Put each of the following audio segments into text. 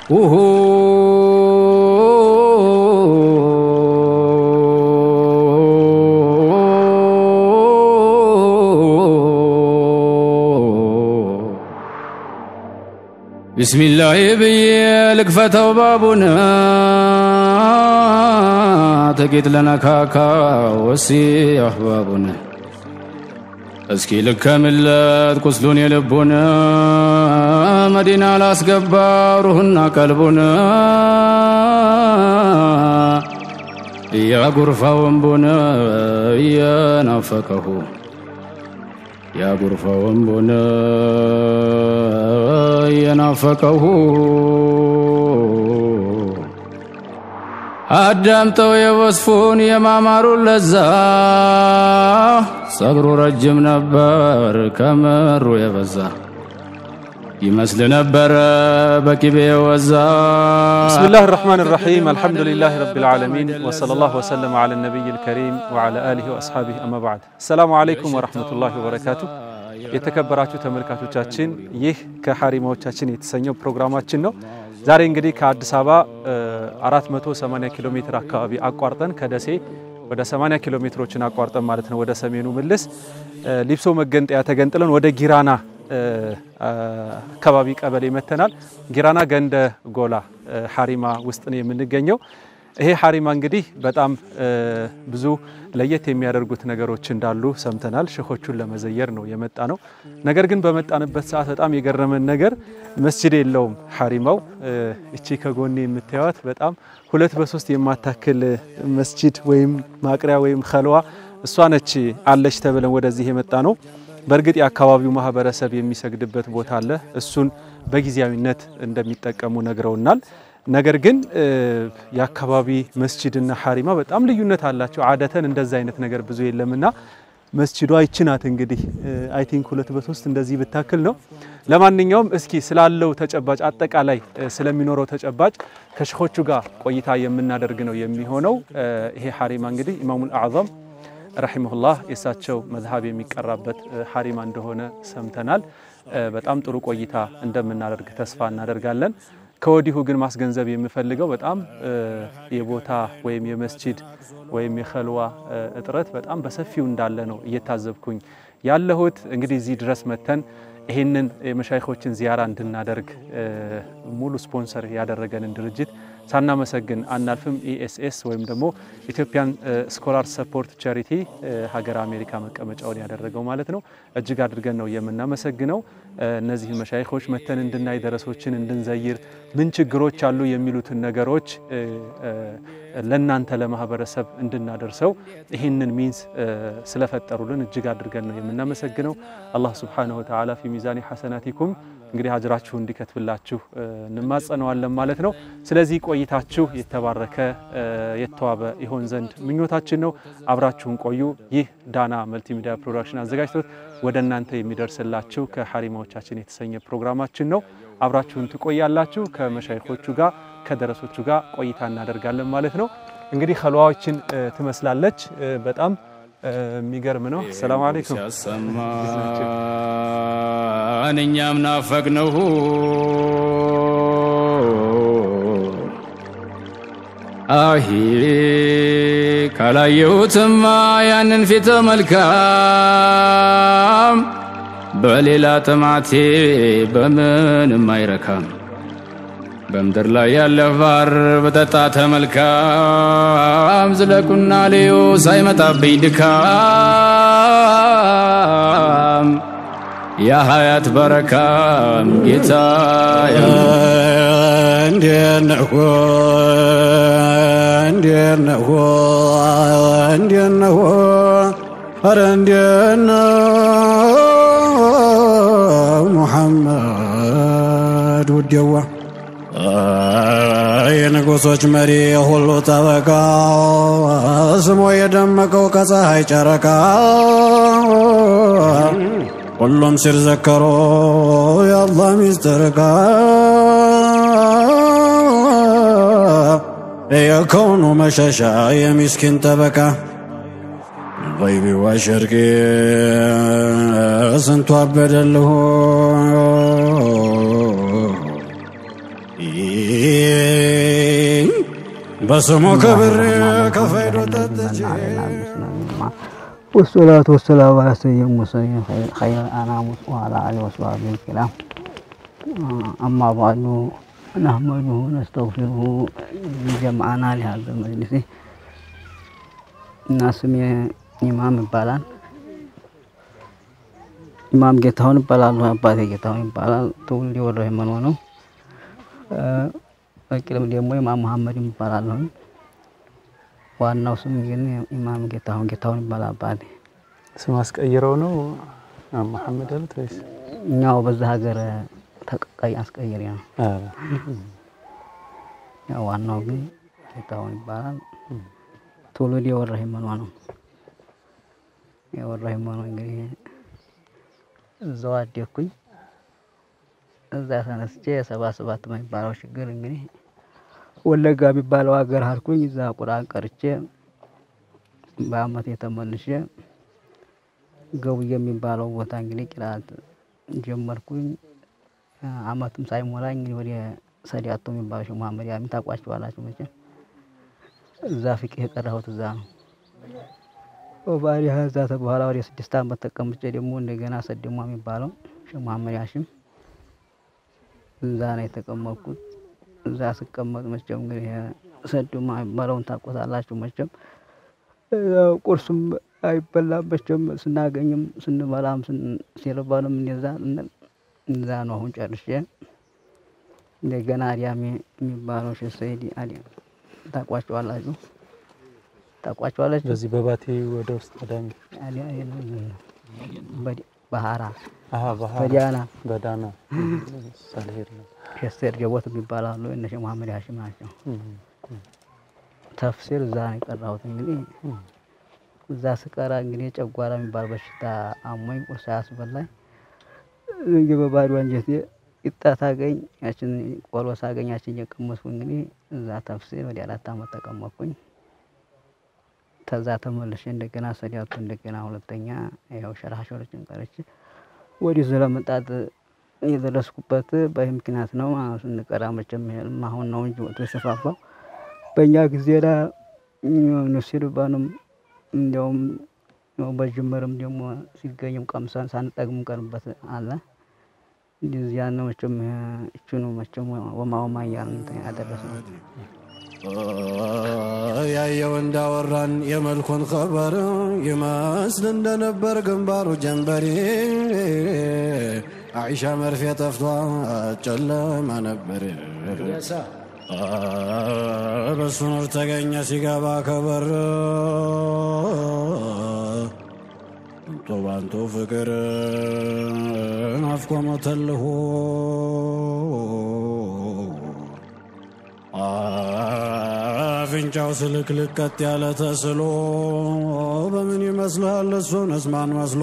ቢስሚላህ ብዬ ልክፈተው ባቡን ጥቂት ለነካካ ወሲ አህባቡን እስኪ ልከምለት ቁስሉን የልቡን መዲና ላስገባ ሩህና ቀልቡን እያጉርፋ ወንቡን እየናፈቀሁ ያጉርፋ ወንቡን እየናፈቀሁ አዳምጠው የወስፉን የማማሩን ለዛ ጸጉሩ ረጅም ነበር ከምሩ የበዛ ይመስል ነበረ በቂቤ ወዛ بسم الله الرحمن الرحيم الحمد لله رب العالمين وصلى الله وسلم على النبي الكريم وعلى آله وأصحابه أما بعد السلام عليكم ورحمة الله وبركاته የተከበራችሁ ተመልካቾቻችን ይህ ከሐሪማዎቻችን የተሰኘው ፕሮግራማችን ነው። ዛሬ እንግዲህ ከአዲስ አበባ 480 ኪሎ ሜትር አካባቢ አቋርጠን ከደሴ ወደ 80 ኪሎ ሜትሮችን አቋርጠን ማለት ነው ወደ ሰሜኑ ምልስ ሊብሶ መገንጠያ ተገንጥለን ወደ ጊራና አካባቢ ቀበሌ መተናል። ጊራና ገንደ ጎላ ሐሪማ ውስጥ ነው የምንገኘው። ይሄ ሐሪማ እንግዲህ በጣም ብዙ ለየት የሚያደርጉት ነገሮች እንዳሉ ሰምተናል። ሸኾቹን ለመዘየር ነው የመጣ ነው። ነገር ግን በመጣንበት ሰዓት በጣም የገረመን ነገር መስጅድ የለውም ሐሪማው። እቺ ከጎኔ የምታዩት በጣም ሁለት በሶስት የማታክል መስጅድ ወይም ማቅሪያ ወይም ከልዋ እሷ ነች አለች ተብለን ወደዚህ የመጣ ነው። በእርግጥ የአካባቢው ማህበረሰብ የሚሰግድበት ቦታ አለ። እሱን በጊዜያዊነት እንደሚጠቀሙ ነግረውናል። ነገር ግን የአካባቢ መስጂድና ሐሪማ በጣም ልዩነት አላቸው። አደተን እንደዛ አይነት ነገር ብዙ የለምና መስጂዷ ይቺ ናት እንግዲህ አይ ቲንክ ሁለት በሶስት እንደዚህ ብታክል ነው። ለማንኛውም እስኪ ስላለው ተጨባጭ አጠቃላይ ስለሚኖረው ተጨባጭ ከሸኾቹ ጋር ቆይታ የምናደርግ ነው የሚሆነው። ይሄ ሐሪማ እንግዲህ ኢማሙል አዕዘም ረሂመሁላህ የእሳቸው መዝሀብ የሚቀራበት ሐሪማ እንደሆነ ሰምተናል። በጣም ጥሩ ቆይታ እንደምናደርግ ተስፋ እናደርጋለን። ከወዲሁ ግን ማስገንዘብ የምፈልገው በጣም የቦታ ወይም የመስጂድ ወይም የኸልዋ እጥረት በጣም በሰፊው እንዳለ ነው እየታዘብኩኝ ያለሁት። እንግዲህ እዚህ ድረስ መተን ይህንን የመሻይኾችን ዚያራ እንድናደርግ ሙሉ ስፖንሰር ያደረገንን ድርጅት ሳናመሰግን አናልፍም። ኢኤስኤስ ወይም ደግሞ ኢትዮጵያን ስኮላር ሰፖርት ቻሪቲ ሀገር አሜሪካ መቀመጫውን ያደረገው ማለት ነው። እጅግ አድርገን ነው የምናመሰግነው። እነዚህን መሻይኾች መተን እንድናይ፣ ደረሶችን እንድንዘይር፣ ምን ችግሮች አሉ የሚሉትን ነገሮች ለእናንተ ለማህበረሰብ እንድናደርሰው ይህንን ሚንስ ስለፈጠሩልን እጅግ አድርገን ነው የምናመሰግነው። አላህ ሱብሓነሁ ወተዓላ ፊ ሚዛኒ ሐሰናቲኩም እንግዲህ አጅራችሁ እንዲከትብላችሁ እንማጸነዋለን ማለት ነው። ስለዚህ ቆይታችሁ የተባረከ የተዋበ ይሆን ዘንድ ምኞታችን ነው። አብራችሁን ቆዩ። ይህ ዳና መልቲሚዲያ ፕሮዳክሽን አዘጋጅቶት ወደ እናንተ የሚደርስላችሁ ከሐሪማዎቻችን የተሰኘ ፕሮግራማችን ነው። አብራችሁን ትቆያላችሁ። ከመሻይኾቹ ጋር ከደረሶቹ ጋር ቆይታ እናደርጋለን ማለት ነው። እንግዲህ ኸልዋዎችን ትመስላለች። በጣም የሚገርም ነው። ሰላም አለይኩም ሲያሰማን እኛም ናፈቅነው አሂ ካላየሁትማ ያንን ፊት መልካም በሌላ ጥማቴ በምንም አይረካም። በምድር ላይ ያለ ባር በጠጣ ተመልካም ዝለቁና ልዩ ሳይመጣብኝ ድካም የሀያት በረካም ጌታ እንዴነሆ እንዴነሆ እንዴነሆ ኧረ እንዴነው ሙሐመድ ውዴዋ የንጉሶች መሪ ሁሉ ጠበቃ ስሞ የደመቀው ከፀሐይ ጨረቃ ሁሉም ሲዘከሮ የአላህ ሚስጥር ቃ የከውኑ መሸሻ የሚስኪን ጠበቃ ገይቢ ወሸርቂ ስንቱ አበደልሁ በስሙ ክብር ከፈይዶ ጠጥቼ والصلاة والسلام على سيد المرسلين خير الأنام وعلى آله وصحبه الكرام أما بعد نحمده ونستغفره جمعنا لهذا المجلس እና ስሜ ኢማም ይባላል። ኢማም ጌታሁን ይባላሉ። አባቴ ጌታሁን ይባላል። ትውልድ ወደ መኖ ነው። በቅርብ ደግሞ ኢማም መሐመድ ይባላል። ዋናው ስም ግን ኢማም ጌታሁን ጌታሁን ይባላል አባቴ። ስም አስቀይረው ነው መሐመድ ያሉት ወይስ? እኛው በዛ ሀገር ተቀቃይ አስቀይሬ ነው። ያው ዋናው ግን ጌታሁን ይባላል። ትውልድ የወራ ሂመኗ ነው። የወራ ሂመኗ እንግዲህ እዛው አደኩኝ። እዛ ተነስቼ የሰባ ሰባት የሚባለው ችግር እንግዲህ ወለጋ የሚባለው ሀገር አልኩኝ። እዛ ቁርአን ቀርቼ በአመት የተመልሼ ገቡዬ የሚባለው ቦታ እንግዲህ ቂራት ጀመርኩኝ። አመትም ሳይሞላ እንግዲህ ወደ ሰዲያቶ የሚባለው ሼህ መሐመድ ያሚን ታውቋቸዋላችሁ መቼም እዛ ፍቅህ የቀራሁት እዛ ነው። ባሪያ እዛ በኋላ ወደ ስድስት አመት ተቀምጬ ደግሞ እንደገና ሰደሟ የሚባለው ሼህ መሐመድ ያሽም እዛ ነው የተቀመጥኩት። እዛ ስቀመጥ መቼም እንግዲህ ሰደሟ የሚባለውን ታውቆታላችሁ መቼም ቁርስም አይበላም መቼም ስናገኝም ስንበላም ሲርበንም እንደዛ እዛ ነው። አሁን ጨርሼ እንደገና አዲያሜ የሚባለው ሼህ ሰይድ አዲያ ታቋቸዋላችሁ ታቋቸዋላችሁ። በዚህ በባቴ ወደ ውስጥ ቀዳሚ ባህራ አሀ ባህር በዲያና በዳና ሳልሄድ ነው። ሸሴር ጀቦት የሚባላሉ እነ ሼህ መሐመድ ሀሽም ናቸው። ተፍሲር እዛ ነው የቀራሁት። እንግዲህ እዛ ስቀራ እንግዲህ ጨጓራ የሚባል በሽታ አሞኝ ቁርስ አያስበላኝ እንግዲህ በባዶ አንጀቴ ቂጣ ሳገኝ ያችን ቆሎ ሳገኝ ያችን እየቀመስኩ እንግዲህ እዛ ተፍሲር ወደ አራት አመት ተቀመጥኩኝ። ተዛ ተመልሼ እንደገና ሰዲያቱ እንደገና ሁለተኛ ያው ሸራሾሮችን ቀረች ወዲህ ስለመጣት የደረስኩበት በዚህ ምክንያት ነው። ስንቀራ መቼም ይሄም አሁን ነው እንጂ ወጥቶ የተስፋፋው በእኛ ጊዜ ላ ንሲርባንም እንዲያውም በጅምርም ደግሞ ሲገኝም ቀምሰን ሳንጠግም ቀርበት አለ እንደዚህ ያን መቼም እችኑ መቼም ወማ ወማ እያልን እንትን ያደረስነው ያየው እንዳወራን የመልኩን ኸበር ይመስል እንደነበር ግንባሩ ጀንበሬ አይሻ መርፌ ጠፍቷ ጨለማ ነበር። በሱ ኑር ተገኘ ሲገባ ከበር ቶባንቶ ፍቅር ናፍቆ መተልሆ አፍንጫው ስልክልክ ቀጥ ያለ ተስሎ በምን ይመስላል እሱንስ ማን መስሎ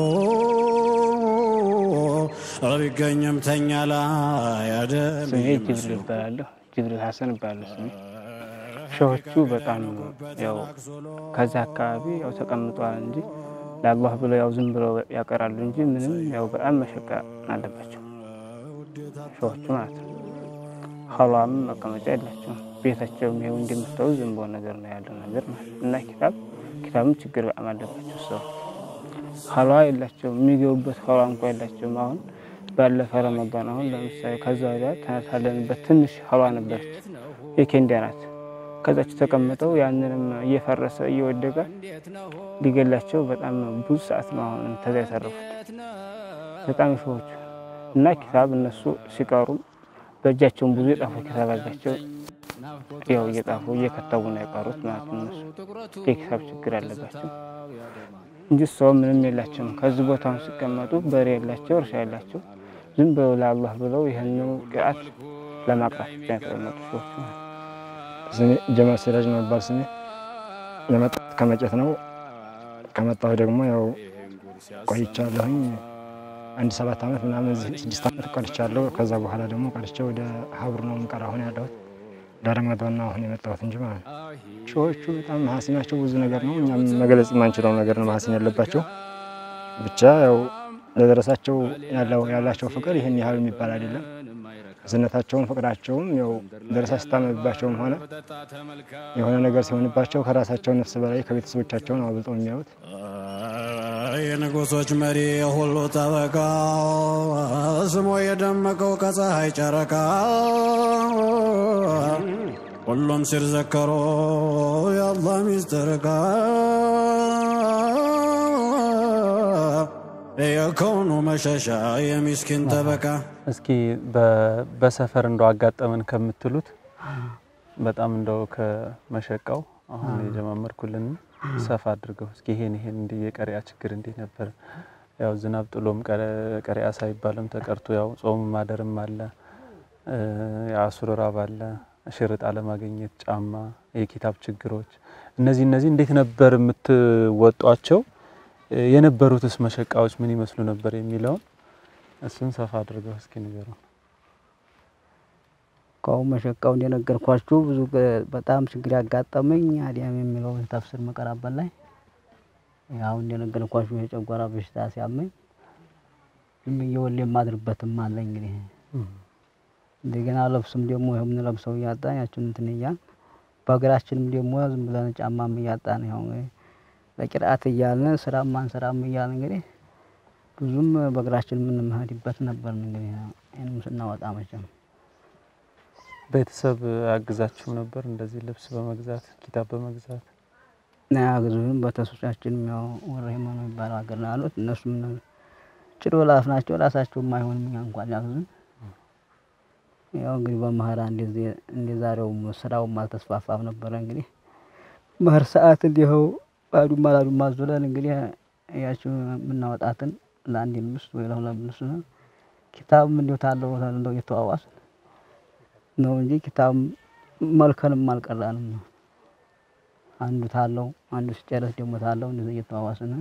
ቢገኝም ተኛ ላይ አደም ስሜ ጅብሪል እባላለሁ። ጅብሪል ሀሰን እባላለሁ ስሜ። ሸሆቹ በጣም ያው ከዛ አካባቢ ያው ተቀምጠዋል እንጂ ለአላህ ብለው ያው ዝም ብለው ያቀራሉ እንጂ ምንም ያው በጣም መሸቃ አለባቸው ሸሆቹ ማለት ነው። ኸሏም መቀመጫ የላቸውም። ቤታቸውም ይኸው እንደምታዩ ዝም ብሎ ነገር ነው ያለው ነገር ማለት ነው። እና ኪታብ ኪታብም ችግር በጣም አለባቸው ሰው ኸሏ የላቸውም። የሚገቡበት ኸሏ እንኳ የላቸውም። አሁን ባለፈ ረመዳን አሁን ለምሳሌ ከዛ ወዲያ ተነሳለንበት ትንሽ ኸሏ ነበረች የኬንዳ ናት። ከዛች ተቀምጠው ያንንም እየፈረሰ እየወደቀ ሊገላቸው በጣም ብዙ ሰዓት ነው አሁን ተዛ የተረፉት በጣም ሸዎቹ እና ኪታብ እነሱ ሲቀሩም በእጃቸውን ብዙ የጣፉ ኪታብ አላቸው። ያው እየጣፉ እየከተቡ ነው የቀሩት ማለት ነው። እነሱ የኪታብ ችግር አለባቸው እንጂ ሰው ምንም የላቸውም። ከዚህ ቦታውን ሲቀመጡ በሬ የላቸው፣ እርሻ የላቸው። ዝም ብለው ለአላህ ብለው ይህንን ቅርአት ለማቅራት ብቻ የተቀመጡ ሰዎች ማለት ነው። ስሜ ጀማል ሲራጅ ነው የሚባል ስሜ። የመጣሁት ከመጨት ነው። ከመጣሁ ደግሞ ያው ቆይቻለሁኝ አንድ ሰባት ዓመት ምናምን እዚህ ስድስት ዓመት ቀርቻለሁ። ከዛ በኋላ ደግሞ ቀርቼ ወደ ሀብር ነው የምቀር አሁን ያለሁት ለረመዳን ነው አሁን የመጣሁት እንጂ ማለት ነው። ሺዎቹ በጣም መሀሲናቸው ብዙ ነገር ነው። እኛም መግለጽ የማንችለው ነገር ነው መሀሲን ያለባቸው። ብቻ ያው ለደረሳቸው ያለው ያላቸው ፍቅር ይህን ያህል የሚባል አይደለም። እዝነታቸውም ፍቅራቸውም ያው ደረሳ ስታመብባቸውም ሆነ የሆነ ነገር ሲሆንባቸው ከራሳቸው ነፍስ በላይ ከቤተሰቦቻቸውን አብልጠው የሚያዩት የንጉሶች መሪ የሁሉ ጠበቃ ስሞ የደመቀው ከፀሐይ ጨረቃ ሁሉም ሲዘከሮ የአላህ ሚስጥር ቃ የከውኑ መሸሻ የሚስኪን ጠበቃ እስኪ በ- በሰፈር እንደው አጋጠመን ከምትሉት በጣም እንደው ከመሸቃው አሁን የጀማመርኩልን ሰፋ አድርገው እስኪ ይሄን ይሄን እንዲህ የቀሪያ ችግር እንዴት ነበር? ያው ዝናብ ጥሎም ቀረ- ቀሪያ ሳይባልም ተቀርቶ ያው ጾም ማደርም አለ፣ እ፣ የአሱር ራብ አለ፣ ሽርጥ አለማግኘት፣ ጫማ፣ የኪታብ ችግሮች እነዚህ እነዚህ እንዴት ነበር የምትወጧቸው? እ፣ የነበሩትስ መሸቃዎች ምን ይመስሉ ነበር የሚለውን እሱን ሰፋ አድርገው እስኪ ንገሩ። ከአሁን መሸቃው እንደነገርኳችሁ ብዙ ገ- በጣም ችግር ያጋጠመኝ አዲያም የሚለው ተፍስር መቀራበት ላይ ያው እንደነገርኳችሁ የጨጓራ በሽታ ሲያመኝ ዝም ብዬ ወሌ የማድርበትም አለ እንግዲህ እንደገና ለብስም ደግሞ ይኸው የምንለብሰው እያጣን ያችን እንትን እያልን በሀገራችንም ደግሞ ዝም ብለን ጫማም እያጣን ያው እንግዲህ ለቂርአት እያልን ስራም አንሰራም እያልን እንግዲህ ብዙም በእግራችን የምንመሄድበት ነበር እንግዲህ ይህንም ስናወጣ መቼም ቤተሰብ ያግዛችሁ ነበር እንደዚህ ልብስ በመግዛት ኪታብ በመግዛት ያግዙን በተሶቻችን ያው ወረሂማ ነው የሚባለው ሀገር ነው ያሉት። እነሱም ጭዶ ላፍ ናቸው ራሳቸውም አይሆንም እኛ እንኳን ያግዙን። ያው እንግዲህ በመኸራ እንደዚህ እንደ ዛሬውም ስራውም አልተስፋፋም ነበረ። እንግዲህ መኸር ሰዓት እንዲኸው ባዱማ ላዱማ ዙለን እንግዲህ ያችው የምናወጣትን ለአንድ ልብስ ወይ ለሁለት ልብስ ነው። ኪታብም እንዲሁ ታለው እንደው እየተዋዋስ ነው እንጂ ኪታብ መልከንም አልቀራንም ነው አንዱ ታለው አንዱ ሲጨረስ ደግሞ ታለው እንደዚህ እየተዋዋስን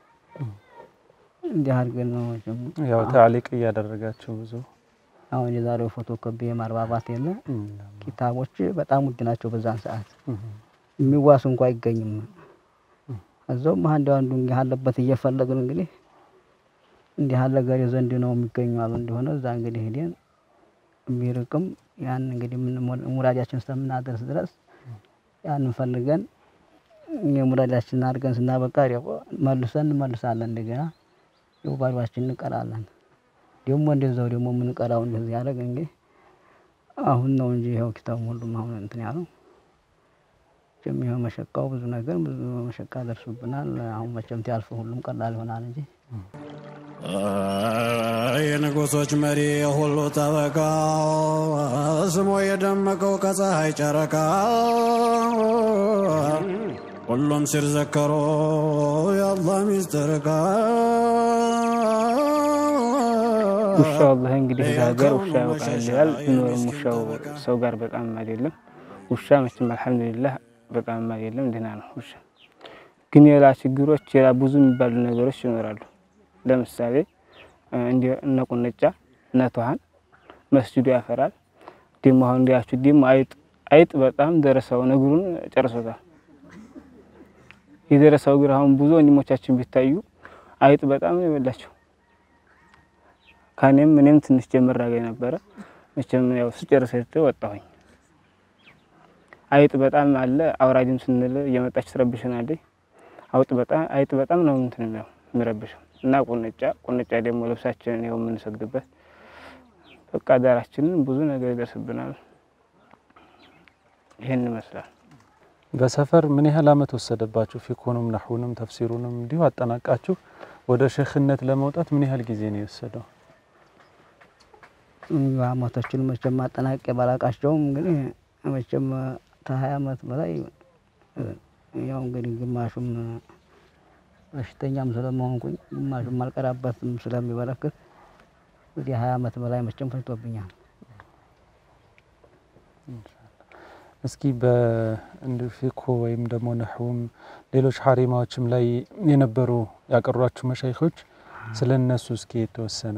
እንዲህ አድርገን ነው መቼም ያው ታሊቅ እያደረጋችሁ ብዙ አሁን የዛሬው ፎቶ ኮፒ ማርባባት የለ ኪታቦች በጣም ውድ ናቸው። በዛን ሰዓት የሚዋስ እንኳ አይገኝም። እዛውም አንዱ አንዱ እንዲህ አለበት እየፈለግን እንግዲህ እንዲህ አለ ገሬ ዘንድ ነው የሚገኙ አሉ እንደሆነ እዛ እንግዲህ ሄደን ቢርቅም ያን እንግዲህ ምን ሙራጃችን እስከምናደርስ ድረስ ያንን ፈልገን የሙራጃችንን አድርገን ስናበቃ ደግሞ መልሰን እንመልሳለን። እንደገና ያው ባዷችን እንቀራለን። ደግሞ እንደዛው ደግሞ የምንቀራው እንደዚህ ያደረግ እንግዲህ አሁን ነው እንጂ ይኸው ኪታቡ ሁሉም አሁን እንትን ያለው መቼም ይኸው መሸቃው ብዙ ነገር ብዙ መሸቃ ደርሱብናል። አሁን መቼም ሲያልፍ ሁሉም ቀላል ይሆናል እንጂ የንጉሶች መሪ የሁሉ ጠበቃ ስሞ የደመቀው ከፀሐይ ጨረቃ ሁሉም ሲዘከሮ የአላህ ሚስጥር ቃ ውሻ ወላሂ እንግዲህ እዛ ሀገር ውሻ ያውቃል ይላል። ቢኖርም ውሻው ሰው ጋር በጣም አይደለም። ውሻ መቼም አልሐምዱሊላህ በጣም አይደለም፣ ደህና ነው ውሻ። ግን ሌላ ችግሮች ሌላ ብዙ የሚባሉ ነገሮች ይኖራሉ። ለምሳሌ እንደ እነ ቁንጫ እነ ትኋን መስጅዱ ያፈራል። ደግሞ አሁን እንዲያችሁ ደግሞ አይጥ አይጥ በጣም ደረሰው እግሩን ጨርሶታል። የደረሰው እግር አሁን ብዙ ወንድሞቻችን ቢታዩ አይጥ በጣም ነው የበላቸው። ከኔም እኔም ትንሽ ጀምር አገኝ ነበረ። መቼም ያው ስጨርስ ወጣሁኝ። አይጥ በጣም አለ። አውራጅም ስንል እየመጣች ትረብሸናለች። አውጥ በጣም አይጥ በጣም ነው እንትን ነው የሚረብሸው እና ቁንጫ ቁንጫ ደግሞ ልብሳችንን ይኸው የምንሰግድበት በቃ ዳራችንን ብዙ ነገር ይደርስብናል። ይህን ይመስላል። በሰፈር ምን ያህል አመት ወሰደባችሁ? ፊኩንም ነህውንም ተፍሲሩንም እንዲሁ አጠናቃችሁ ወደ ሼኽነት ለመውጣት ምን ያህል ጊዜ ነው የወሰደው? አመቶችን መቼም አጠናቄ ባላቃቸውም እንግዲህ መቼም ከሀያ አመት በላይ ያው እንግዲህ ግማሹም በሽተኛም ስለመሆንኩኝ ግማሹም አልቀራበትም ስለሚበረክት እንግዲህ ሀያ አመት በላይ መቼም ፈጅቶብኛል። እስኪ በእንድ ፊኮ ወይም ደግሞ ነህውም ሌሎች ሀሪማዎችም ላይ የነበሩ ያቀሯችሁ መሻይኾች ስለ እነሱ እስኪ የተወሰነ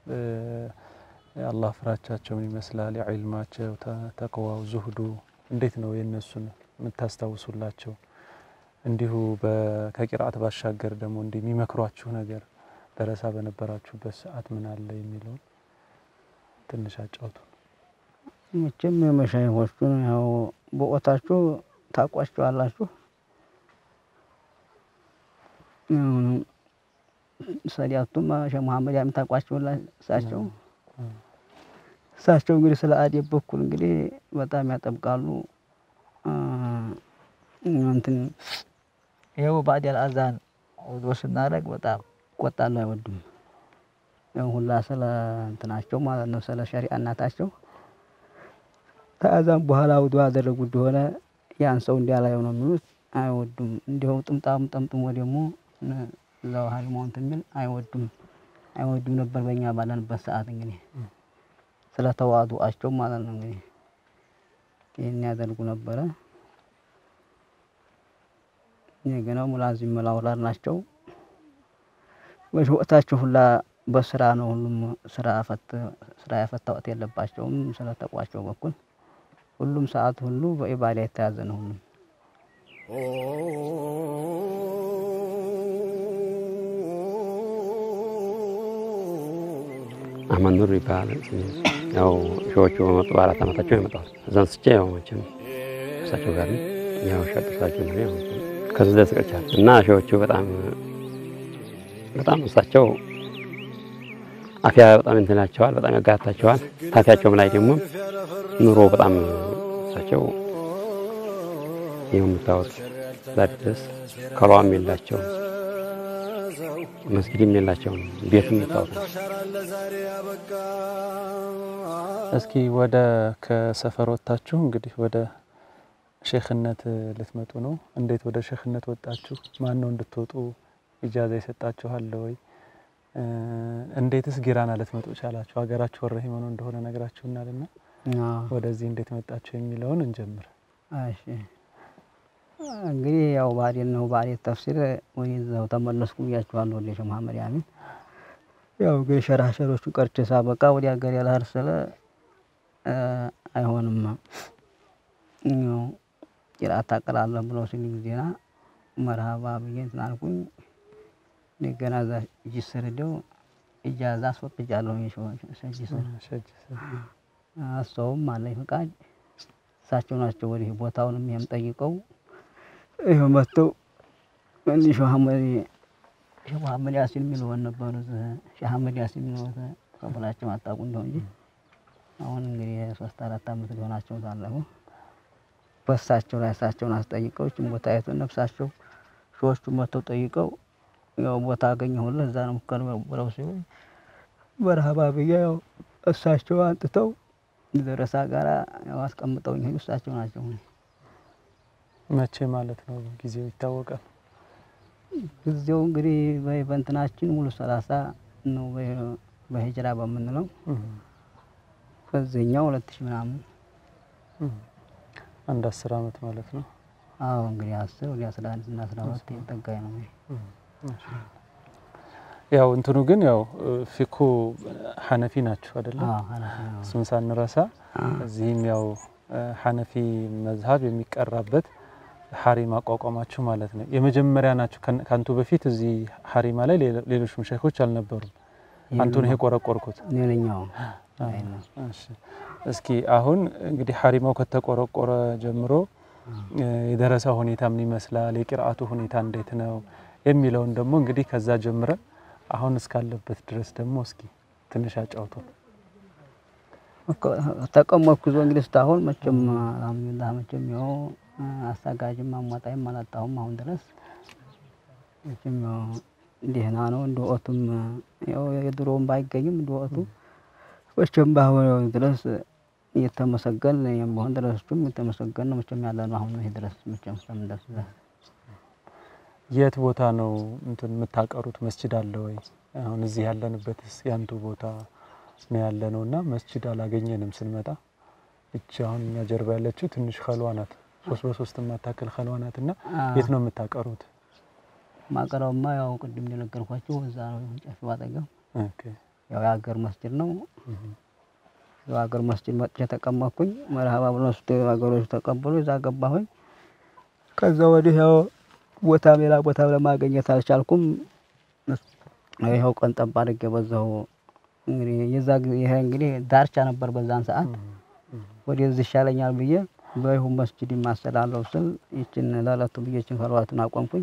የአላህ ፍራቻቸው ምን ይመስላል? የዒልማቸው ተቅዋው፣ ዙህዱ እንዴት ነው የእነሱን የምታስታውሱላቸው? እንዲሁ ከቂርአት ባሻገር ደግሞ እንዲህ የሚመክሯችሁ ነገር ደረሳ በነበራችሁበት ሰዓት ምን አለ የሚለውን ትንሽ አጫውቱ። መቼም የመሻይሆቹን ያው በኦታችሁ ታውቋቸዋላችሁ። ሰዲያቱም ሸህ መሐመድ ያም ታውቋቸውላ እሳቸው እሳቸው እንግዲህ ስለ አዴብ በኩል እንግዲህ በጣም ያጠብቃሉ። እንትን ይኸው ባዕደል አዛን ውዶ ስናደርግ በጣም ይቆጣሉ፣ አይወዱም። ያው ሁላ ስለ እንትናቸው ማለት ነው ስለ ሸሪዓ እናታቸው ከአዛን በኋላ ውዶ ያደረጉ እንደሆነ ያን ሰው እንዲያላየው ነው የሚሉት። አይወዱም። እንዲሁ ጥምጣም ጠምጥሞ ደግሞ እዛው ሀሪማውን ትሚል አይወዱም አይወዱም ነበር በእኛ ባለንበት ሰዓት እንግዲህ ስለ ተዋዱአቸው ማለት ነው እንግዲህ ይህን ያደርጉ ነበረ። እንደገና ሙላዚም መላውላር ናቸው። ወቅታቸው ሁላ በስራ ነው። ሁሉም ስራ ፈት ስራ ያፈታ ወቅት የለባቸውም። ስለ ተቋቸው በኩል ሁሉም ሰዓት ሁሉ በኢባዳ የተያዘ ነው። ሁሉም አህመድ ኑር ይባላል። ያው ሺዎቹ በመጡ በአራት ዓመታቸው የመጣሁት እዛን ስቼ ያው መቼም እሳቸው ጋር ነው ያው ሸጥሳቸው ነው ያው ከዚህ ደስ ቀርቻል እና ሺዎቹ በጣም በጣም እሳቸው አፊያ በጣም እንትናቸዋል፣ በጣም ያጋታቸዋል። ታፊያቸውም ላይ ደግሞ ኑሮ በጣም እሳቸው ይኸው የምታዩት ዛሬ ድረስ ከሏም የላቸው መስጊድም የላቸውም። ቤትም የምታዩት ነው። እስኪ ወደ ከሰፈር ወጥታችሁ እንግዲህ ወደ ሼክነት ልትመጡ ነው። እንዴት ወደ ሼክነት ወጣችሁ? ማን ነው እንድትወጡ ኢጃዛ ይሰጣችኋል ወይ? እንዴትስ ጊራና ልትመጡ ቻላችሁ? ሀገራችሁ ወረ ሂመኖ እንደሆነ ነግራችሁናልና ወደዚህ እንዴት መጣችሁ የሚለውን እንጀምር። እሺ እንግዲህ ያው ባዴን ነው ባዴን ተፍሲር ወደዛው ተመለስኩ ብያችኋለሁ። ወደ ሼህ መሐመድ ያሚን ያው እንግዲህ ሸራሸሮቹን ቀርቼ ሳበቃ ወደ ሀገር ያልሀር ስለ አይሆንም ያው ቂራአት ታቀላለህ ብለው ሲል ጊዜና መርሃባ ብዬ እንትን አልኩኝ። እንደገና እዛ ጅስር ሄደው ኢጃዛ አስወጥጃለሁ። ጅስር እሰውም አለኝ ፈቃድ እሳቸው ናቸው ወዲህ ቦታውንም ይሄም ጠይቀው ይኸው መጥተው እንዲህ ሼህ መሐመድ ሼህ መሐመድ ያሲን የሚለውን ነበሩ። ሼህ አህመድ ያሲን የሚለውን ከብላቸው አታውቁ እንደው እንጂ አሁን እንግዲህ ሶስት አራት አመት ሊሆናቸው ታለፉ። በእሳቸው ላይ እሳቸውን አስጠይቀው ይህችን ቦታ አይቶ ነፍሳቸው ሾዎቹ መጥተው ጠይቀው ያው ቦታ አገኘሁልህ እዛ ነው ሙከር ብለው ሲሉ በረሃባ ብዬ ያው እሳቸው አንጥተው ደረሳ ጋራ ያው አስቀምጠውኝ ሄዱ። እሳቸው ናቸው። መቼ ማለት ነው? ጊዜው ይታወቃል? ጊዜው እንግዲህ በእንትናችን ሙሉ ሰላሳ ነው በሂጅራ በምንለው በዚህኛው ሁለት ሺህ ምናምን አንድ አስር አመት ማለት ነው። አዎ እንግዲህ አስር ወደ አስራ አንድ እና አስራ ሁለት ጠጋኝ ነው። ያው እንትኑ ግን ያው ፊኩ ሐነፊ ናችሁ አይደለ? አዎ ሐነፊ ነው። እሱን ሳንረሳ እዚህም ያው ሐነፊ መዝሀብ የሚቀራበት ሐሪም አቋቋማችሁ ማለት ነው። የመጀመሪያ ናችሁ። ከአንቱ በፊት እዚህ ሐሪማ ላይ ሌሎች መሻይኮች አልነበሩም። አንቱ ነው የቆረቆርኩት። እኔ ነኝ። አዎ እሺ እስኪ አሁን እንግዲህ ሐሪማው ከተቆረቆረ ጀምሮ የደረሳ ሁኔታ ምን ይመስላል፣ የቂርአቱ ሁኔታ እንዴት ነው የሚለውን ደግሞ እንግዲህ ከዛ ጀምረን አሁን እስካለበት ድረስ ደግሞ እስኪ ትንሽ አጫውቱ። ተቀመጥኩ ዞ እንግዲህ እስካሁን መቼም አልሐምዱሊላህ መቼም ያው አሳጋጅም አሟጣይም አላጣሁም አሁን ድረስ መቼም ያው ደህና ነው። እንደ ወቅቱም ያው የድሮውም ባይገኝም እንደ ወቅቱ መቼም በአሁን ድረስ እየተመሰገን እኔም በሆን ድረስም የተመሰገን ነው መቼም ያለ ነው። አሁን ይሄ ድረስ መቼም እስከምንደርስ ድረስ የት ቦታ ነው እንትን የምታቀሩት? መስጂድ አለ ወይ? አሁን እዚህ ያለንበትስ ያንቱ ቦታ ነው ያለ ነው እና መስጂድ አላገኘንም ስንመጣ። እቺ አሁን እኛ ጀርባ ያለችው ትንሽ ከልዋ ናት፣ ሶስት በሶስት የማታክል ከልዋ ናት እና የት ነው የምታቀሩት? ማቀራውማ ያው ቅድም እንደነገርኳቸው እዛ ነው ጨፌው አጠገብ ኦኬ ያው የሀገር መስጂድ ነው። የሀገር መስጂድ መጥቼ ተቀመጥኩኝ። መርሃባ ብሎ ስ ሀገሮች ተቀበሉ። እዛ ገባሁኝ። ከዛ ወዲህ ያው ቦታ ሌላ ቦታ ለማገኘት አልቻልኩም። ይኸው ቀን ጠባ አድርጌ በዛው እንግዲህ የዛ ጊዜ ይሄ እንግዲህ ዳርቻ ነበር በዛን ሰዓት ወደዚህ ይሻለኛል ብዬ በይሁን መስጂድ ማሰላለሁ ስል ይችን ለዕለቱ ብዬ ይችን ከልዋቱን አቆምኩኝ።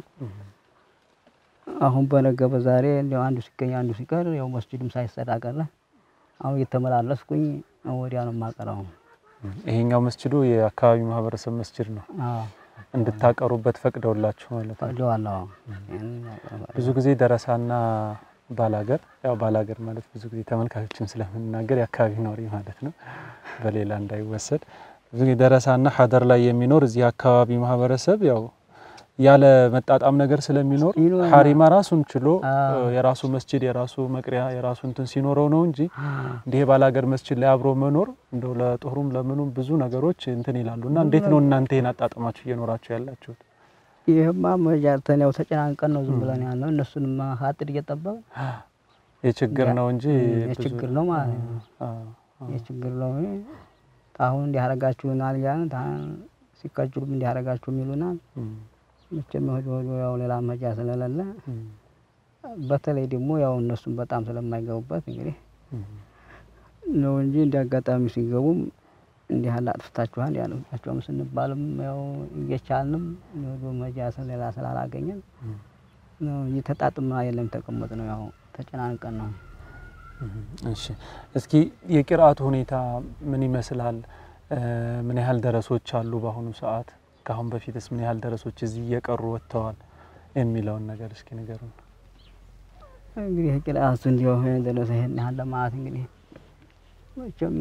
አሁን በነገ በዛሬ እንዲያው አንዱ ሲገኝ አንዱ ሲቀር ያው መስጂድም ሳይሰራ ቀረ። አሁን እየተመላለስኩኝ ወዲያ ነው የማቀረው። ይሄኛው መስጅዱ የአካባቢው ማህበረሰብ መስጅድ ነው። አዎ እንድታቀሩበት ፈቅደውላችሁ ማለት ነው። ፈቅደዋለሁ። ብዙ ጊዜ ደረሳና ባላገር ያው ባላገር ማለት ብዙ ጊዜ ተመልካቾችን ስለምንናገር የአካባቢ ኖሪ ማለት ነው፣ በሌላ እንዳይወሰድ። ብዙ ጊዜ ደረሳና ሀደር ላይ የሚኖር እዚህ አካባቢ ማህበረሰብ ያው ያለ መጣጣም ነገር ስለሚኖር ይኖራል። ሀሪማ ራሱን ችሎ አዎ። የራሱ መስጅድ የራሱ መቅሪያ የራሱ እንትን ሲኖረው ነው እንጂ እንዲህ የባላገር መስጅድ ላይ አብሮ መኖር እንደው ለጦሩም ለምኑም ብዙ ነገሮች እንትን ይላሉ። እና እንዴት ነው እናንተ ይህን አጣጥማችሁ እየኖራችሁ ያላችሁት? ይህማ መጃተን ያው ተጨናንቀን ነው ዝም ብለን ያለው እነሱንም ሀጥር እየጠበቅን የችግር ነው እንጂ ብዙ- የችግር ነው ማለት ነው። አዎ። የችግር ነው እንጂ አሁን እንዲያረጋችሁናል እያልን ታ- ሲከጅሉም እንዲያረጋችሁ ይሉናል። እም፣ መቼም ወዲ ወዲ ያው ሌላ መጃ ስለሌለ እም፣ በተለይ ደግሞ ያው እነሱም በጣም ስለማይገቡበት እንግዲህ እም። ነው እንጂ እንዲ አጋጣሚ ሲገቡም እንዲህ ያለ አጥፍታችኋል ያለቻቸውም ስንባልም ያው እየቻልንም ወዲ መጃ ስለሌላ ስላላገኘን ነው እንጂ ተጣጥማ የለም ተቀመጥ ነው ያው ተጨናንቀን ነው። እሺ እስኪ የቂርአቱ ሁኔታ ምን ይመስላል? እ፣ ምን ያህል ደረሶች አሉ በአሁኑ ሰዓት? ከአሁን በፊትስ ምን ያህል ደረሶች እዚህ እየቀሩ ወጥተዋል የሚለውን ነገር እስኪ ንገሩን። እንግዲህ ቅርአቱ እንዲሁ ደረሰ ይሄን ያህል ለማለት እንግዲህ መቼም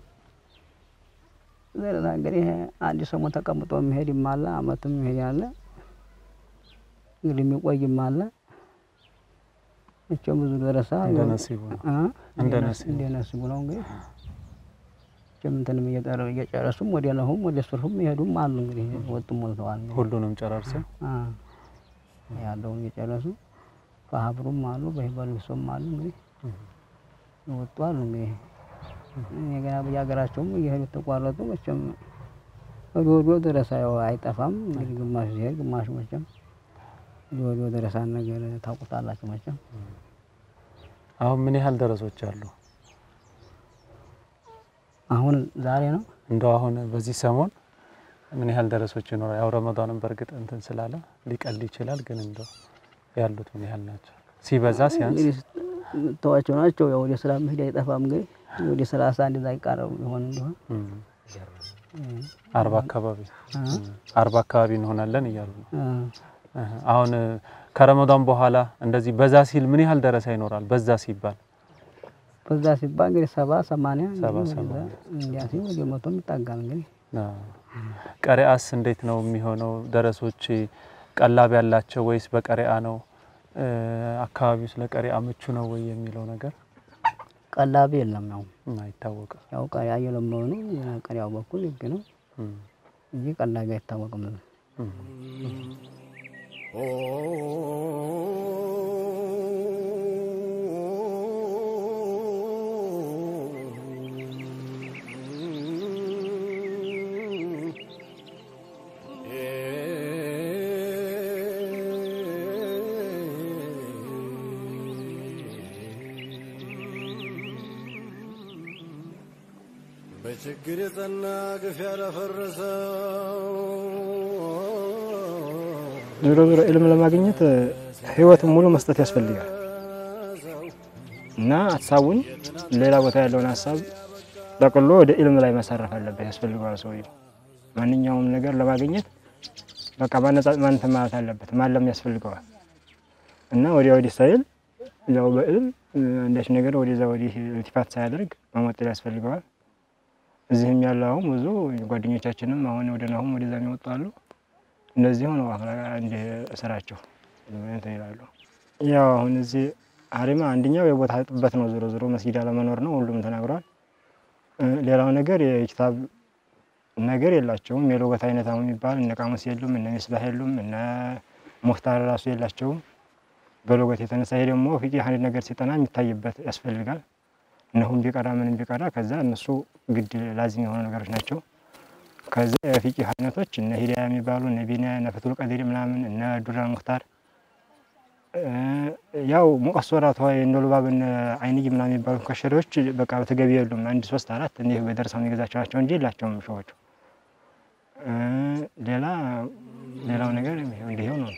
ደረሳ እንግዲህ አንድ ሰሞን ተቀምጦ የሚሄድም አለ፣ አመትም የሚሄድ አለ፣ እንግዲህ የሚቆይም አለ። መቼም ብዙ ደረሳ እንደ ነሲቡ ነው። እ? እንደ እንደ ነሲቡ። እንደ ነሲቡ ነው እንግዲህ መቼም እንትንም እየጠረ እየጨረሱም ወደ ነሁም ወደ ሱርሁም ይሄዱም አሉ። እንግዲህ ወጡም ሞልተዋል እንግዲህ ሁሉንም ጨራርሰው አ ያለውን እየጨረሱ በሀብሩም አሉ በሂበልሶም አሉ እንግዲህ የወጡ አሉ እንግዲህ ገና በየሀገራቸውም እየሄዱ ተቋረጡ። መቼም ወደ ወዲያው ደረሳ ያው አይጠፋም እንግዲህ ግማሹ ሲሄድ ግማሹ መቼም ወደ ወዲያው ደረሳን ነገር ታውቁታላችሁ መቼም አሁን ምን ያህል ደረሶች አሉ? አሁን ዛሬ ነው እንደው አሁን በዚህ ሰሞን ምን ያህል ደረሶች ይኖራል? ያው ረመዳንም በእርግጥ እንትን ስላለ ሊቀል ይችላል፣ ግን እንደው ያሉት ምን ያህል ናቸው? ሲበዛ ሲያንስ እንግዲህ ተዋቸው ናቸው ያው ወደ ስራ መሄድ አይጠፋም እንግዲህ ወደ ሰላሳ እንደዛ ይቃረቡ ይሆን እንደሆን እም፣ አርባ አካባቢ እም፣ አርባ አካባቢ እንሆናለን እያሉ ነው። እህ፣ አሁን እ፣ ከረመዳን በኋላ እንደዚህ በዛ ሲል ምን ያህል ደረሳ ይኖራል? በዛ ሲባል በዛ ሲባል እንግዲህ ሰባ ሰማንያ ሰባ እንግዲህ ሰማንያ። ወደዛ እንዲያ ሲል ወደ መቶም ይጣጋል እንግዲህ አዎ። ቀሪአስ እንዴት ነው የሚሆነው? ደረሶች ቀላብ ያላቸው ወይስ በቀሪአ ነው? እ፣ አካባቢው ስለ ቀሪአ ምቹ ነው ወይ የሚለው ነገር ቀላቢ የለም ያው እም፣ አይታወቅም። ያው ቀሪያ እየለመኑ ነው ቀሪያው በኩል ህግ ነው እም፣ እንጂ ቀላቢ አይታወቅም። እም። በችግር የጸና ግፍ ያለፈረሰው ዞሮ ዞሮ ኢልም ለማግኘት ህይወትን ሙሉ መስጠት ያስፈልጋል እና ሀሳቡን ሌላ ቦታ ያለውን ሀሳብ ጠቅሎ ወደ ኢልም ላይ መሰረፍ አለበት ያስፈልገዋል። ሰውየው ማንኛውም ነገር ለማግኘት በቃ ማነጻ ማንተ ማለት አለበት ማለም ያስፈልገዋል እና ወዲያ ወዲህ ሳይል ያው በኢልም አንዳች ነገር ወደዛ ወዲህ ልቲፋት ሳያደርግ መሞጠል ያስፈልገዋል። እዚህም ያለው አሁን ብዙ ጓደኞቻችንም አሁን ወደ ናሁም ወደዛ የሚወጡ አሉ። እንደዚህ ሆነው እንዲህ ስራቸው እንትን ይላሉ። ያው አሁን እዚህ ሀሪማ አንደኛው የቦታ ጥበት ነው። ዞሮ ዞሮ መስጊድ አለመኖር ነው፣ ሁሉም ተናግሯል። እ፣ ሌላው ነገር የኪታብ ነገር የላቸውም። የሎጎት አይነት አሁን የሚባል እነ ቃሙስ የሉም፣ እነ ሚስባህ የሉም፣ እነ ሙክታር ራሱ የላቸውም በሎጎት የተነሳ። ይሄ ደግሞ ፊቂ አንድ ነገር ሲጠና የሚታይበት ያስፈልጋል። እነሁም ቢቀራ ምንም ቢቀራ ከዛ እነሱ ግድ ላዚም የሆኑ ነገሮች ናቸው። ከዛ የፊቂ አይነቶች እነ ሂዳያ የሚባሉ እነ ቢና እነ ፈትል ቀዲር ምናምን እነ ዱራ ሙክታር እ፣ ያው ሙቀት ሶራት ሆይ እነ ሉባብን አይንይ ምናምን የሚባሉ ከሸሪዎች በቃ በተገቢ የሉም። አንድ ሶስት አራት እኔ በደረሰው የገዛቸው ናቸው እንጂ የላቸውም ሸዎቹ። እ፣ ሌላ ሌላው ነገር እንዲሁ ነው።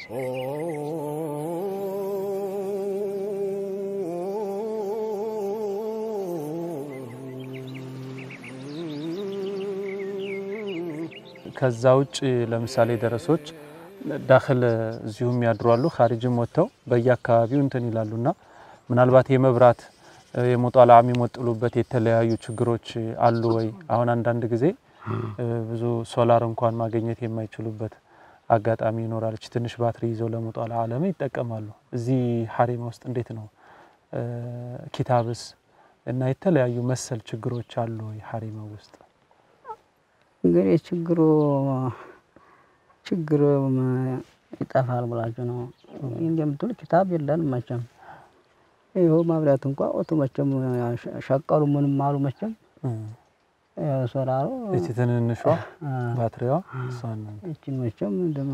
ከዛ ውጭ ለምሳሌ ደረሶች ዳክል እዚሁ የሚያድሩ አሉ። ካሪጅም ወጥተው በየአካባቢው እንትን ይላሉና ምናልባት የመብራት እ፣ የሙጧላ የሚሞጥሉበት የተለያዩ ችግሮች አሉ ወይ? አሁን አንዳንድ ጊዜ እ፣ ብዙ ሶላር እንኳን ማግኘት የማይችሉበት አጋጣሚ ይኖራል። እች ትንሽ ባትሪ ይዘው ለሙጧላ አለም ይጠቀማሉ። እዚህ ሀሪማ ውስጥ እንዴት ነው? እ፣ ኪታብስ እና የተለያዩ መሰል ችግሮች አሉ ወይ ሀሪማ ውስጥ? እንግዲህ ችግሩ ችግር ይጠፋል ብላችሁ ነው እንደምትሉ ኪታብ የለንም መቼም ይኸው ማብሪያት እንኳ ወቱ መቼም ሸቀሉ ምንም አሉ መቼም ያው ሶላሩ እቺ ትንንሿ አ፣ ባትሪዋ እሷን ነው። ይችን መቼም እንደማ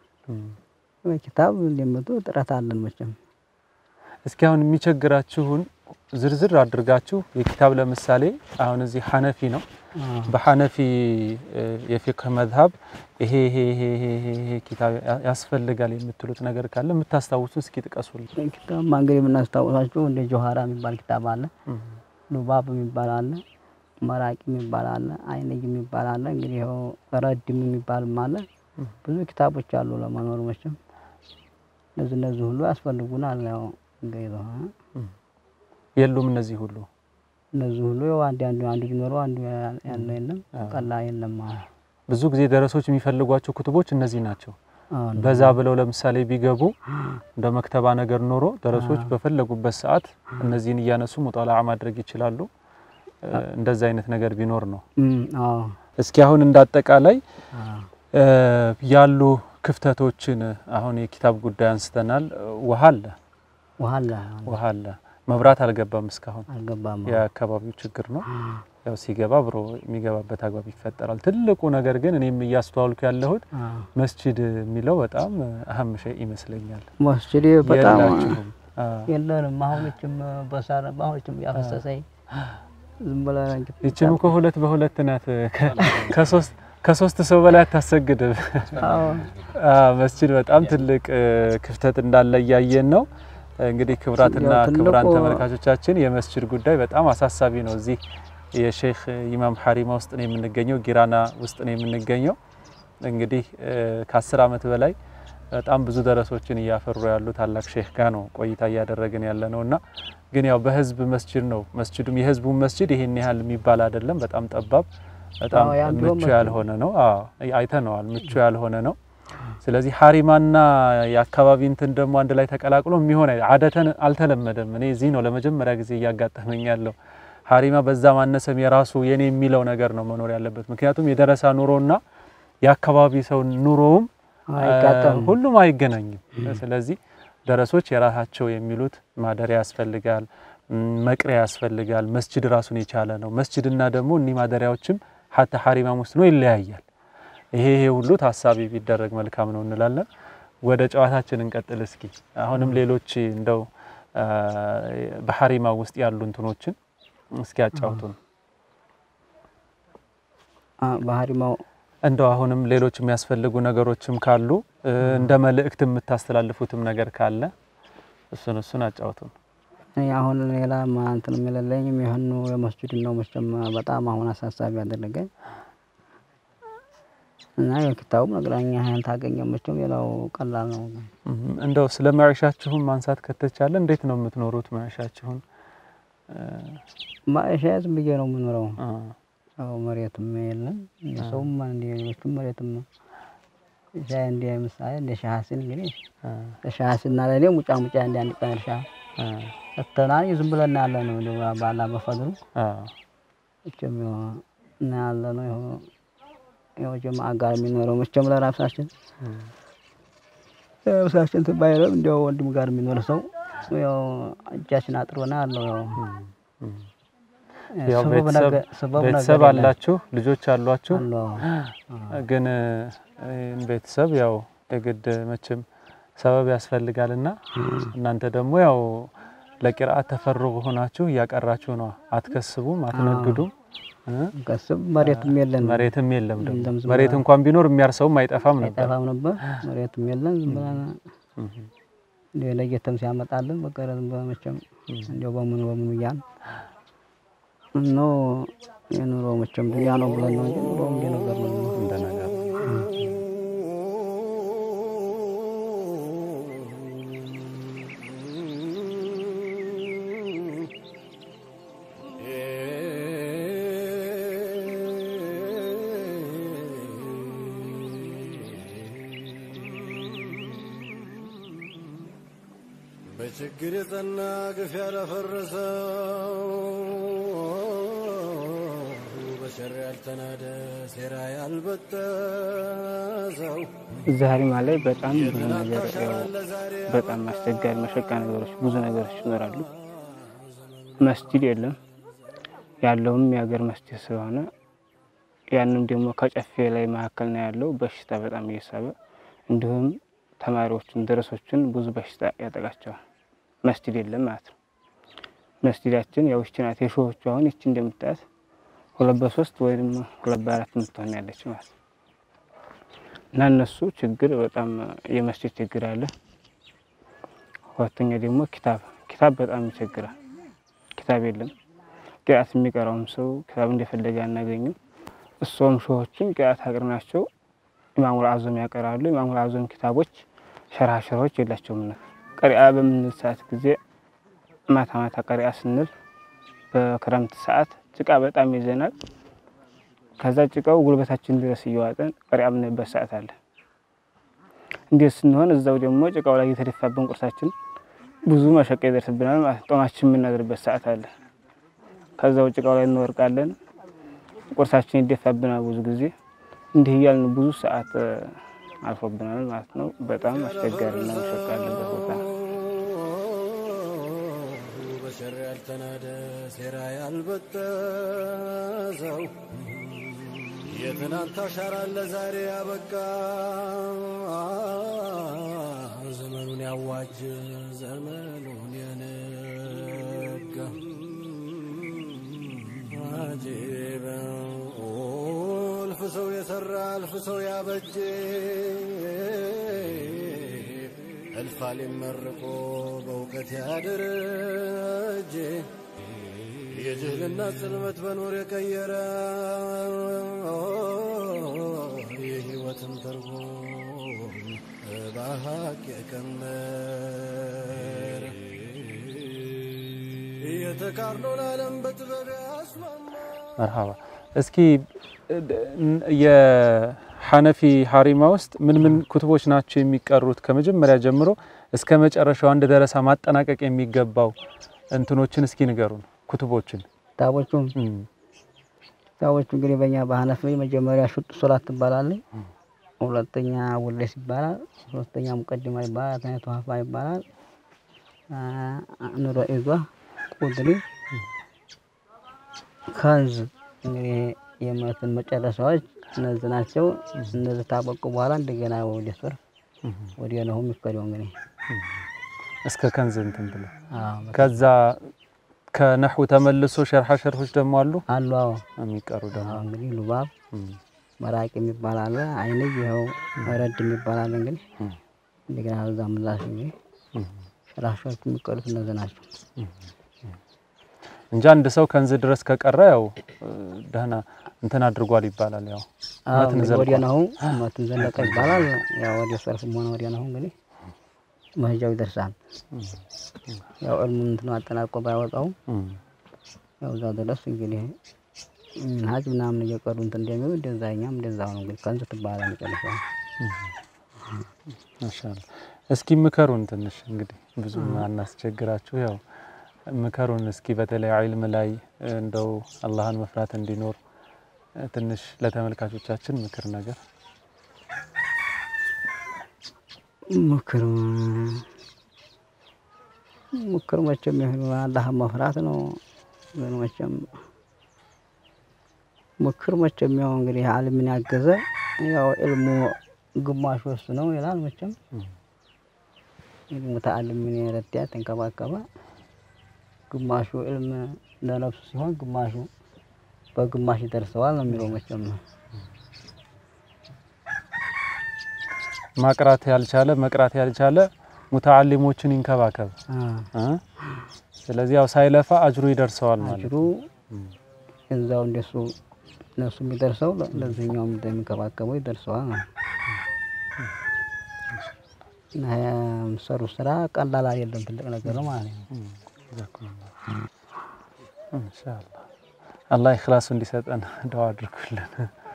እም። ኪታብ እንደምትሉ ጥረት አለን መቼም እስኪ አሁን የሚቸግራችሁን ዝርዝር አድርጋችሁ የኪታብ ለምሳሌ አሁን እዚህ ሐነፊ ነው። በሐነፊ እ፣ የፊቅህ መዝሀብ ይሄ ይሄ ይሄ ይሄ ይሄ ይሄ ኪታብ ያ- ያስፈልጋል የምትሉት ነገር ካለ የምታስታውሱ እስኪ ጥቀሱልኝ። ኪታብ እንግዲህ የምናስታውሳቸው እንደ ጆሃራ የሚባል ኪታብ አለ፣ ሉባብ የሚባል አለ፣ መራቂ የሚባል አለ፣ አይነይ የሚባል አለ። እንግዲህ ይኸው ረድም የሚባልም አለ። ብዙ ኪታቦች አሉ ለመኖር መቼም እነዚህ እነዚህ ሁሉ ያስፈልጉናል። ያው እንግዲህ እ፣ የሉም እነዚህ ሁሉ እነዚህ ሁሉ ያው አንድ አንዱ አንዱ ቢኖረው አንዱ ያ- ያለው የለም ቀላ የለም ማለት ብዙ ጊዜ ደረሶች የሚፈልጓቸው ክቱቦች እነዚህ ናቸው። አሁን በዛ ብለው ለምሳሌ ቢገቡ እንደ መክተባ ነገር ኖሮ ደረሶች በፈለጉበት ሰዓት እነዚህን እያነሱ ሙጣላዓ ማድረግ ይችላሉ። እ፣ እንደዛ አይነት ነገር ቢኖር ነው። እም፣ አዎ እስኪ አሁን እንዳጠቃላይ አዎ እ፣ ያሉ ክፍተቶችን አሁን የኪታብ ጉዳይ አንስተናል። ውሃ አለ ውሃ አለ ውሃ አለ። መብራት አልገባም እስካሁን አልገባም። የአካባቢው ችግር ነው። ያው ሲገባ ብሮ የሚገባበት አግባብ ይፈጠራል። ትልቁ ነገር ግን እኔም እያስተዋልኩ ያለሁት አዎ መስጂድ የሚለው በጣም አህም ሸይ ይመስለኛል። መስጂድ በጣም የላችሁም? አ፣ የለንም። አሁኖችም በሳር በአሁኖችም ያፈሰሰኝ ዝም ብለህ እንግዲህ ይችም እኮ ሁለት በሁለት ናት። ከ- ከሶስት ከሶስት ሰው በላይ አታሰግድም። አዎ አ፣ መስጂድ በጣም ትልቅ እ፣ ክፍተት እንዳለ እያየን ነው። እንግዲህ ክቡራትና ያው ትልቁ- ክቡራን ተመልካቾቻችን የመስጂድ ጉዳይ በጣም አሳሳቢ ነው። እዚህ የሼክ ኢማም ሐሪማ ውስጥ ነው የምንገኘው፣ ጊራና ውስጥ ነው የምንገኘው። እንግዲህ እ፣ ከአስር ዓመት በላይ በጣም ብዙ ደረሶችን እያፈሩ ያሉ ታላቅ ሼክ ጋር ነው ቆይታ እያደረግን ያለ ነው እና ግን ያው በህዝብ መስጂድ ነው። መስጂዱም የህዝቡን መስጂድ ይሄን ያህል የሚባል አይደለም። በጣም ጠባብ፣ በጣም አዎ፣ የአንዱ ምቹ መስጂድ ያልሆነ ነው። አዎ አይተነዋል። ምቹ ያልሆነ ነው። ስለዚህ ሀሪማና የአካባቢ እንትን ደግሞ አንድ ላይ ተቀላቅሎ የሚሆን አይ- አደተን አልተለመደም። እኔ እዚህ ነው ለመጀመሪያ ጊዜ እያጋጠመኝ ያለው። ሀሪማ በዛ ማነሰም የራሱ የኔ የሚለው ነገር ነው መኖር ያለበት። ምክንያቱም የደረሳ ኑሮና የአካባቢ ሰው ኑሮውም አይጋጠምም። ሁሉም አይገናኝም። ስለዚህ ደረሶች የራሳቸው የሚሉት ማደሪያ ያስፈልጋል፣ ም፣ መቅሪያ ያስፈልጋል። መስጅድ ራሱን የቻለ ነው። መስጅድና ደግሞ እኒህ ማደሪያዎችም ሀታ ሀሪማም ውስጥ ነው ይለያያል። ይሄ ይሄ ሁሉ ታሳቢ ቢደረግ መልካም ነው እንላለን። ወደ ጨዋታችን እንቀጥል እስኪ። አሁንም ሌሎች እንደው አ፣ በሀሪማ ውስጥ ያሉ እንትኖችን እስኪ ያጫውቱን። አ፣ በሀሪማው እንደው አሁንም ሌሎች የሚያስፈልጉ ነገሮችም ካሉ እ፣ እንደ መልእክት የምታስተላልፉትም ነገር ካለ እሱን እሱን አጫውቱን። እኔ አሁን ሌላ እንትን የሚለለኝም ይህኑ የመስጂድ ነው መቼም በጣም አሁን አሳሳቢ ያደረገኝ እና የኪታቡ መቅረኛ ያን ታገኘ መቼም ሌላው ቀላል ነው። እም፣ እንደው ስለ መዕሻችሁን ማንሳት ከተቻለ እንዴት ነው የምትኖሩት? መዕሻችሁን ማእሻ ዝም ብዬ ነው የምኖረው። አ፣ ያው መሬትም የለም እንደ ሰውም እንደ ሌሎችም መሬትም ሻይ እንደ ምሳሌ እንደ ሻሀሲን እንግዲህ አ፣ ለሻሀሲና ለእኔ ሙጫ ሙጫ እንደ አንድ ቀን እርሻ አ፣ ሰጥተናል። ዝም ብለን ያለ ነው እንደ ባላ በፈድሩ አ፣ መቼም ያው እና ያለ ነው ይኸው ያው ጀማዓ ጋር የሚኖረው መቼም ለራሳችን ለራሳችን ትባይለም እንዲያው ወንድም ጋር የሚኖር ሰው ያው እጃችን አጥሮና ያለው ያው ያው ስበብ ቤተሰብ ነገ- ስበብ ቤተሰብ ነገር የለም። አላችሁ፣ ልጆች አሏችሁ። አለው ግን ይህን ቤተሰብ ያው የግድ መቼም ሰበብ ያስፈልጋልና እናንተ ደግሞ ያው ለቂርአት ተፈርጉ ሆናችሁ እያቀራችሁ ነው። አትከስቡም፣ አትነግዱም። እ? ከስብ መሬትም የለን መሬትም የለም ደግሞ የለም፣ ዝም መሬት ብላ- እንኳን ቢኖር የሚያርሰውም አይጠፋም ነበር። አይጠፋም ነበር። መሬትም የለን ዝም ብለን እንዲያው ለጌተም ሲያመጣልን በቀረ ዝም ብለን መቼም እንዲያው በምኑ በምኑ እያልን ነው የኑሮ መቼም ዱንያ ነው ብለን ነው እንጂ ኑሮ እንደ ነገር ነው። እንደ ነገር በችግር የጸና ግፍ ያላፈረሰው በሸር ያልተናደ ሴራ ያልበጠሰው እዚህ ሀሪማ ላይ በጣም ብዙ ነገር ያው በጣም አስቸጋሪ መሸቃ ነገሮች ብዙ ነገሮች ይኖራሉ። መስጂድ የለም ያለውም የሀገር መስጂድ ስለሆነ ያንም ደግሞ ከጨፌ ላይ መካከል ነው ያለው በሽታ በጣም እየሳበ እንዲሁም ተማሪዎችን ደረሶችን ብዙ በሽታ ያጠቃቸዋል። መስጂድ የለም ማለት ነው። መስጂዳችን ያው ይቺ ናት የሾዎቹ አሁን ይቺ እንደምታያት ሁለት በሶስት ወይም ሁለት በአራት የምትሆን ያለች ማለት ነው። እና እነሱ ችግር በጣም የመስጂድ ችግር አለ። ሁለተኛ ደግሞ ኪታብ ኪታብ በጣም ይቸግራል። ኪታብ የለም። ቅርአት የሚቀራውም ሰው ኪታብ እንደፈለገ አናገኝም። እሷም ሾዎችም ቅርአት አቅር ናቸው። ኢማሙል አዞም ያቀራሉ። ኢማሙል አዞም ኪታቦች ሸራሸሮች የላቸውም። ነ ቀሪአ በምንል ሰዓት ጊዜ ማታ ማታ ቀሪአ ስንል በክረምት ሰዓት ጭቃ በጣም ይዘናል። ከዛ ጭቃው ጉልበታችን ድረስ እየዋጠን ቀሪአ የምንልበት ሰዓት አለ። እንዴት ስንሆን እዛው ደግሞ ጭቃው ላይ እየተደፋብን ቁርሳችን ብዙ መሸቀ ይደርስብናል ማለት ነው። ጦማችን የምናድርበት ሰዓት አለ። ከዛው ጭቃው ላይ እንወርቃለን። ቁርሳችን ይደፋብናል ብዙ ጊዜ እንዲህ እያልን ብዙ ሰዓት እ፣ አልፎብናል ማለት ነው። በጣም አስቸጋሪና መሸቃ ያለበት ቦታ ነው። በሸር ያልተናደ ሴራ ያልበጠሰው የትናንት አሻራ ለዛሬ ያበቃ ዘመኑን ያዋጅ ዘመኑን የነጋ አጂበ እልፍ ሰው የሰራ እልፍ ሰው ያበጀ እልፍ አሊም መርቆ በእውቀት ያደረጀ የጅህልና ጽልመት በኑር የቀየረ የህይወትን ትርጉም በሀቅ የቀመረ የተቃርኖን ዓለም በጥበብ ያስማማ መርሃባ። እስኪ የሐነፊ ሀሪማ ውስጥ ምን ምን ኩትቦች ናቸው የሚቀሩት? ከመጀመሪያ ጀምሮ እስከ መጨረሻው አንድ ደረሳ ማጠናቀቅ የሚገባው እንትኖችን እስኪ ንገሩን፣ ኩትቦችን። ኪታቦቹም እም፣ ኪታቦቹ እንግዲህ በእኛ በሐነፍ መጀመሪያ ሹጥ ሱራት ትባላለች። ሁለተኛ ውሌስ ይባላል። ሶስተኛ ሙቀድማ ይባላል። ተኛ ቱሀፋ ይባላል። ኑሮ ኢዟ ቁድሪ ከንዝ እንግዲህ የእምነትን መጨረሻዎች እነዚህ ናቸው። እነዚህ ታበቁ በኋላ እንደገና ወደ ሱር ወደ ነሁ የሚከደው እንግዲህ እስከ ከንዝ እንትን ብለ አዎ፣ ከዛ ከነሑ ተመልሶ ሸርሐ ሸርሖች ደግሞ አሉ አሉ። አዎ የሚቀሩ ደግሞ አዎ፣ እንግዲህ ሉባብ እም፣ መራቅ የሚባል አለ። አይንይ ይኸው ረድ የሚባል አለ። እንግዲህ እንደገና እዛ ምላሽ እንግዲህ ሸራሾች የሚቀሩት እነዚህ ናቸው። እንጂ አንድ ሰው ከንዝ ድረስ ከቀረ ያው እ፣ ደህና እንትን አድርጓል ይባላል። ያው አዎ መትን እንግዲህ ዘልቋል። ወዲያ ነሁ መትን ዘለቀ ይባላል። ያው ወዲያ ሰርፍም ሆነ ወዲያ ነሁ እንግዲህ መሄጃው ይደርሳል። ያው እልሙን እንትን አጠናቆ ባያወጣውም እም፣ ያው እዛ ድረስ እንግዲህ ሀጅ ምናምን እየቀሩ እንትን እንደሚሉ እንደዛ እኛም እንደዛ ነው እንግዲህ ከንዝ ትባላል መጨረሻው። ማሻአላ እስኪ ምከሩን ትንሽ እንግዲህ ብዙ አናስቸግራችሁ። ያው ምከሩን እስኪ በተለይ ዒልም ላይ እንደው አላህን መፍራት እንዲኖር እ፣ ትንሽ ለተመልካቾቻችን ምክር ነገር ምክር ምክር መቼም ይሁን አላህን መፍራት ነው። ግን መቼም ምክር መቼም ያው እንግዲህ ዓለምን ያገዘ ያው ዕልሙ ግማሹ እሱ ነው ይላል። መቼም ሙተአልም ምን የረዳ ተንከባከበ። ግማሹ ዕልም ለነፍሱ ሲሆን ግማሹ በግማሽ ይደርሰዋል ነው የሚለው መቼም ማቅራት ያልቻለ መቅራት ያልቻለ ሙተዓሊሞችን ይንከባከብ እ? ስለዚህ ያው ሳይለፋ አጅሩ ይደርሰዋል ማለት አጅሩ እዛው እንደሱ እነሱ የሚደርሰው ለዚህኛው እንደሚንከባከበው ይደርሰዋል ነው። እና የምሰሩ ስራ ቀላል አይደለም፣ ትልቅ ነገር ነው ማለት ነው። ኢንሻአላህ አላህ ኢኽላሱ እንዲሰጠን ዱዓ አድርጉልን።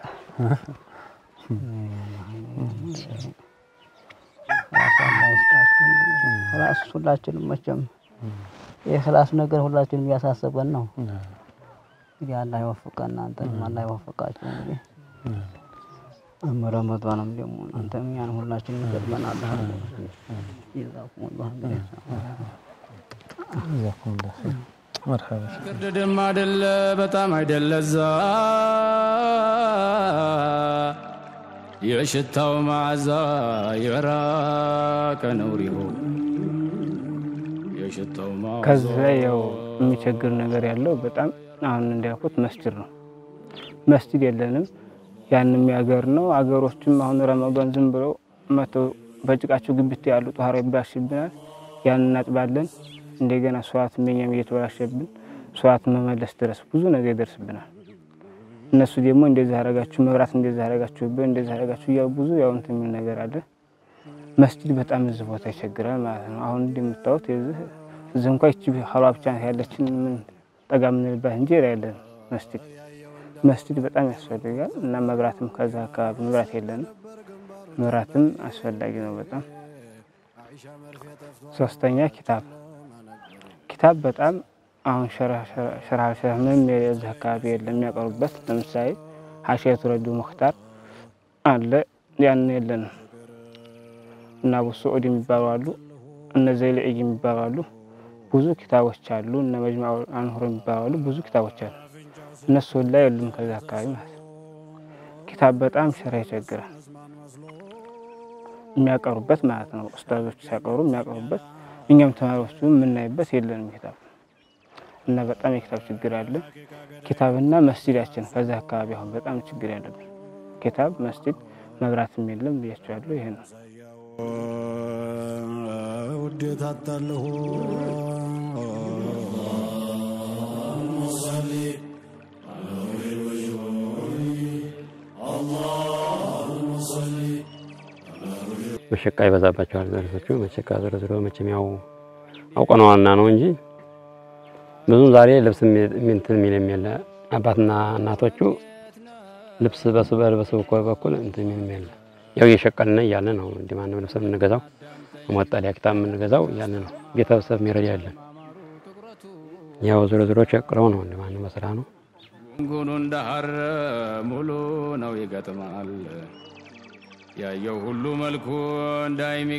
ክላስ ሁላችንም መቼም የክላስ ነገር ሁላችንም እያሳሰበን ነው። እንግዲህ አላህ ይወፍቀን፣ እናንተንም አላህ ይወፍቃችሁ። እንግዲህ ረመዷንም ደግሞ እናንተም ያን ሁላችንም ይገጥመን አላህ ጀዛኩሙላህ እንግዲህ ጀዛኩሙላህ ኸይር። መርሐባ ግርድድም አይደለ በጣም አይደለዛ የሽታው መዓዛ የራቀ ነው ሪሆ የሽታው መዓዛ ከዚህ ላይ ያው የሚቸግር ነገር ያለው በጣም አሁን እንዳልኩት መስጅድ ነው። መስጅድ የለንም። ያን የሚያገር ነው። አገሮችም አሁን ረመዷን ዝም ብለው መተው በጭቃቸው ግብት ያሉ ጧሃራ ይባሽብናል። ያን እናጥባለን። እንደገና ሰዋት መኛም እየተበላሸብን ሰዋት መመለስ ድረስ ብዙ ነገር ይደርስብናል። እነሱ ደግሞ እንደዚህ አረጋችሁ፣ መብራት እንደዚህ አረጋችሁብን፣ እንደዚህ አረጋችሁ እያሉ ብዙ ያው እንትን የሚል ነገር አለ። መስጅድ በጣም እዚህ ቦታ ይቸግራል ማለት ነው። አሁን እንደምታዩት የዚህ እዚህ እንኳ ይቺ ሀሏ ብቻ ናት ያለችን ምን ጠጋ የምንልባት እንጂ ያለን መስጅድ መስጅድ በጣም ያስፈልጋል እና መብራትም ከዛ አካባቢ መብራት የለንም። መብራትም አስፈላጊ ነው በጣም ሶስተኛ ኪታብ ኪታብ በጣም አሁን ሸርህ ሸርህ ምንም የዚህ አካባቢ የለም የሚያቀርቡበት። ለምሳሌ ሀሺየቱ ረዱ ሙክታር አለ ያን የለንም። እና አቡ ስዑድ የሚባሉ አሉ፣ እነ ዘይልዒ የሚባሉ አሉ። ብዙ ኪታቦች አሉ። እነ መጅማዕ አንሁር የሚባሉ አሉ። ብዙ ኪታቦች አሉ። እነሱ ላይ የሉም ከዛ አካባቢ ማለት ነው። ኪታብ በጣም ሸራ ይቸግራል የሚያቀርቡበት ማለት ነው። ኡስታዞች ሲያቀሩ የሚያቀርቡበት እኛም ተማሪዎቹ የምናይበት የለንም ኪታብ እና በጣም የኪታብ ችግር አለ። ኪታብና መስጂዳችን ከዛ አካባቢ አሁን በጣም ችግር ያለብን ኪታብ፣ መስጂድ፣ መብራትም የለም ብያቸዋለሁ። ይሄ ነው። ውዴታ አታለሁ መሸቃ ይበዛባቸዋል ደረሶቹ። መሸቃ ዘርዝሮ መቼም ያው አውቀነዋልና ነው እንጂ ብዙም ዛሬ ልብስ እንትን የሚልም የለ። አባትና እናቶቹ ልብስ በሱ በልበሱ በኩል እንትን የሚልም የለ። ያው እየሸቀልን እያለ ነው እንደ ማንም ልብስ የምንገዛው መጠለያ ኪታብ የምንገዛው እያለ ነው። ቤተሰብ የሚረዳ ያለን ያው ዞሮ ዞሮ ቸቅለው ነው እንደ ማንም በስራ ነው። ጉንጉኑ እንደ ሐር ሙሉ ነው ይገጥማል። ያየው ሁሉ መልኩ እንዳይም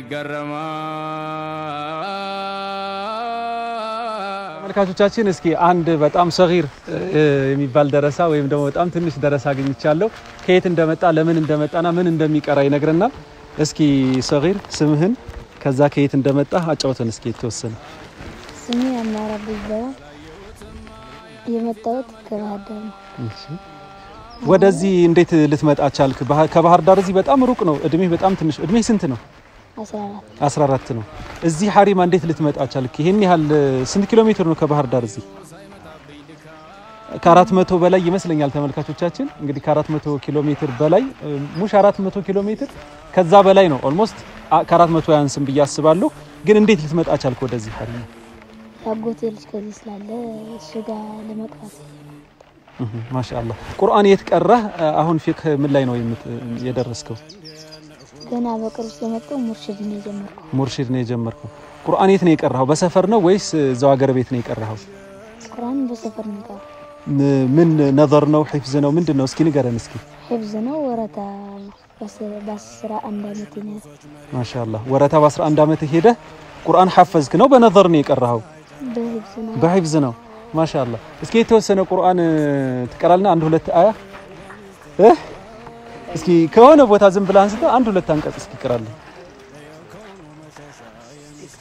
ይገረማል። ተመልካቾቻችን እስኪ አንድ በጣም ሰጊር የሚባል ደረሳ ወይም ደግሞ በጣም ትንሽ ደረሳ አግኝቻለሁ። ከየት እንደመጣ ለምን እንደመጣና ምን እንደሚቀራ ይነግረናል። እስኪ ሰጊር ስምህን ከዛ ከየት እንደመጣ አጫውተን እስኪ የተወሰነ። ስሜ አማራ ይባላል። የመጣሁት ከባህር ዳር ነው። ወደዚህ እንዴት ልትመጣ ቻልክ? ባህ- ከባህር ዳር እዚህ በጣም ሩቅ ነው። እድሜ በጣም ትንሽ እድሜ ስንት ነው? አስራ አራት 14 ነው። እዚህ ሀሪማ እንዴት ልትመጣ ቻልክ? ይሄን ያህል ስንት ኪሎ ሜትር ነው ከባህር ዳር እዚህ? ከአራት መቶ በላይ ይመስለኛል ተመልካቾቻችን። እንግዲህ ከአራት መቶ ኪሎ ሜትር በላይ ሙሽ አራት መቶ ኪሎ ሜትር ከዛ በላይ ነው። ኦልሞስት ከአራት መቶ ያንስም ብዬ አስባለሁ። ግን እንዴት ልትመጣ ቻልክ ወደዚህ ሀሪማ? ያጎቴ ልጅ ከዚህ ስላለ እሱ ጋር ለመቅራት ማሻአላህ ቁርአን የት ቀራህ? አሁን ፊቅህ ምን ላይ ነው የምት- የደረስከው? ገና በቅርብ ስለመጣሁ ሙርሽድ ነው የጀመርኩ። ሙርሺድ ነው የጀመርከው። ቁርአን የት ነው የቀራኸው? በሰፈር ነው ወይስ እዛው ሀገር ቤት ነው የቀራኸው? ቁርአን በሰፈር ነው የቀረው። ም- ምን ነዘር ነው ሒፍዝ ነው ምንድን ነው? እስኪ ንገረን እስኪ። ሒፍዝ ነው ወረታ ነው። በስ- በአስራ አንድ አመት ነው ማሻአላህ ወረታ በ11 ዓመት ሄደህ ቁርአን ሐፈዝክ ነው በነዘር ነው የቀራኸው? በሒፍዝ ነው። በሒፍዝ ነው። ማሻአላህ እስኪ የተወሰነ ቁርአን ትቀራልና አንድ ሁለት አያ እ እስኪ ከሆነ ቦታ ዝም ብለህ አንስተህ አንድ ሁለት አንቀጽ እስኪ ቅራለን።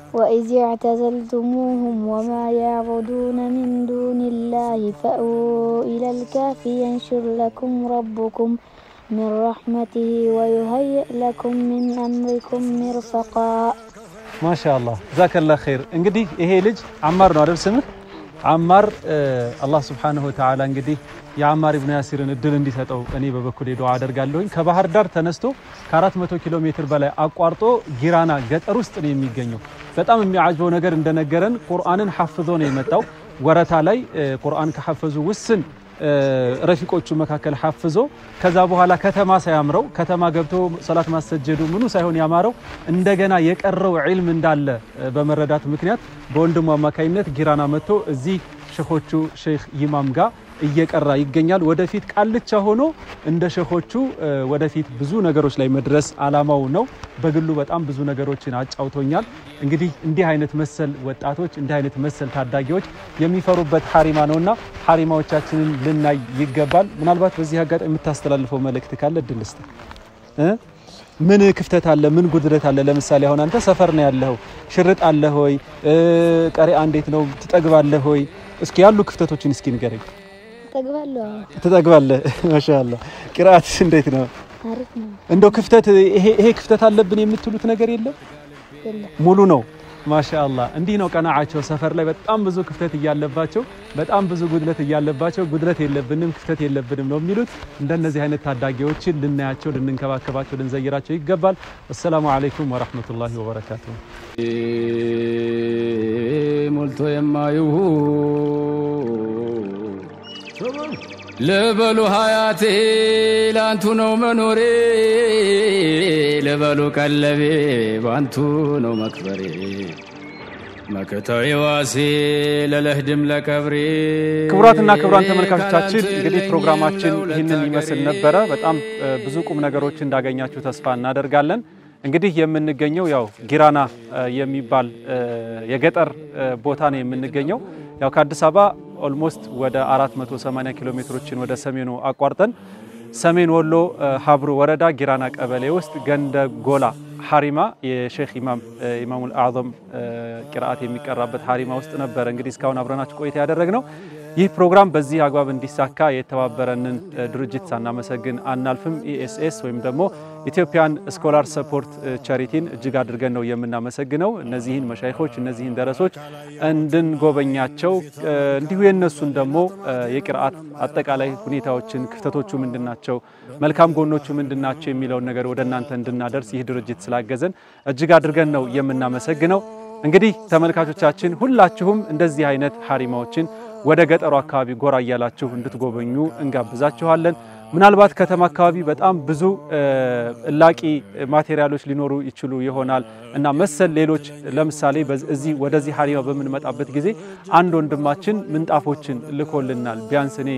وإذ اعتزلتموهم وما يعبدون من دون الله فأووا إلى الكهف ينشر لكم ربكم من رحمته ويهيئ لكم من أمركم مرفقا ማሻአላህ ዛከላ ኸይር። እንግዲህ ይሄ ልጅ አማር ነው አይደል ስምህ? አማር አላህ ሱብሓነሁ ወተዓላ እንግዲህ የአማር ኢብኑ ያሲርን እድል እንዲሰጠው እኔ በበኩሌ ዱዓ አደርጋለሁኝ። ከባህር ዳር ተነስቶ ከ400 ኪሎ ሜትር በላይ አቋርጦ ጊራና ገጠር ውስጥ ነው የሚገኘው። በጣም የሚያጅበው ነገር እንደነገረን ቁርአንን ሐፍዞ ነው የመጣው። ወረታ ላይ ቁርአን ከሐፈዙ ውስን ረፊቆቹ መካከል ሐፍዞ ከዛ በኋላ ከተማ ሳያምረው ከተማ ገብቶ ሰላት ማሰጀዱ ምኑ ሳይሆን ያማረው እንደገና የቀረው ዒልም እንዳለ በመረዳት ምክንያት በወንድሙ አማካኝነት ጊራና መጥቶ እዚህ ሸኾቹ ሼክ ይማም ጋር እየቀራ ይገኛል። ወደፊት ቃልቻ ሆኖ እንደ ሸኾቹ ወደፊት ብዙ ነገሮች ላይ መድረስ አላማው ነው። በግሉ በጣም ብዙ ነገሮችን አጫውቶኛል። እንግዲህ እንዲህ አይነት መሰል ወጣቶች እንዲህ አይነት መሰል ታዳጊዎች የሚፈሩበት ሐሪማ ነውና ሐሪማዎቻችንን ልናይ ይገባል። ምናልባት በዚህ አጋጣሚ የምታስተላልፈው መልእክት ካለ እድል ስጥ እ ምን ክፍተት አለ? ምን ጉድለት አለ? ለምሳሌ አሁን አንተ ሰፈር ነው ያለኸው፣ ሽርጥ አለ ሆይ? ቀሪአ እንዴት ነው? ትጠግባለህ ሆይ? እስኪ ያሉ ክፍተቶችን እስኪ ንገረኝ። ጠግባለሁ። ትጠግባለህ? ማሻአላ። ቅርአትስ እንዴት ነው? አሪፍ ነው። እንደው ክፍተት ይሄ ይሄ ክፍተት አለብን የምትሉት ነገር የለም? የለም ሙሉ ነው። ማሻአላ። እንዲህ ነው ቀናዓቸው። ሰፈር ላይ በጣም ብዙ ክፍተት እያለባቸው፣ በጣም ብዙ ጉድለት እያለባቸው፣ ጉድለት የለብንም ክፍተት የለብንም ነው የሚሉት። እንደነዚህ አይነት ታዳጊዎችን ልናያቸው፣ ልንንከባከባቸው፣ ልንዘይራቸው ይገባል። አሰላሙ አለይኩም ወራህመቱላሂ ወበረካቱሁ። ሞልቶ የማይሁ ልበሉ ሀያቴ ላንቱ ነው መኖሬ ልበሉ ቀለቤ ባንቱ ነው መክበሬ መከታዊ ዋሴ ለለህድም ለቀብሬ ክቡራትና ክቡራን ተመልካቾቻችን እንግዲህ ፕሮግራማችን ይህንን ይመስል ነበረ። በጣም ብዙ ቁም ነገሮች እንዳገኛችሁ ተስፋ እናደርጋለን። እንግዲህ የምንገኘው ያው ጊራና የሚባል የገጠር ቦታ ነው የምንገኘው። ያው ከአዲስ አበባ ኦልሞስት ወደ 480 ኪሎ ሜትሮችን ወደ ሰሜኑ አቋርጠን ሰሜን ወሎ ሀብሩ ወረዳ ጊራና ቀበሌ ውስጥ ገንደ ጎላ ሀሪማ የሼክ ኢማም ኢማሙል አዕዘም ቂርአት የሚቀራበት ሀሪማ ውስጥ ነበረ እንግዲህ እስካሁን አብረናችሁ ቆይታ ያደረግነው። ይህ ፕሮግራም በዚህ አግባብ እንዲሳካ የተባበረንን ድርጅት ሳናመሰግን አናልፍም። ኢኤስኤስ ወይም ደግሞ ኢትዮጵያን ስኮላር ሰፖርት ቻሪቲን እጅግ አድርገን ነው የምናመሰግነው። እነዚህን መሻይኾች እነዚህን ደረሶች እንድንጎበኛቸው እንዲሁ የነሱን ደግሞ የቅርአት አጠቃላይ ሁኔታዎችን ክፍተቶቹ ምንድናቸው፣ መልካም ጎኖቹ ምንድናቸው የሚለውን ነገር ወደ እናንተ እንድናደርስ ይህ ድርጅት ስላገዘን እጅግ አድርገን ነው የምናመሰግነው። እንግዲህ ተመልካቾቻችን ሁላችሁም እንደዚህ አይነት ሀሪማዎችን ወደ ገጠሩ አካባቢ ጎራ እያላችሁ እንድትጎበኙ እንጋብዛችኋለን። ምናልባት ከተማ አካባቢ በጣም ብዙ እላቂ ማቴሪያሎች ሊኖሩ ይችሉ ይሆናል እና መሰል ሌሎች ለምሳሌ እዚህ ወደዚህ ሀሪማ በምንመጣበት ጊዜ አንድ ወንድማችን ምንጣፎችን ልኮልናል። ቢያንስ እኔ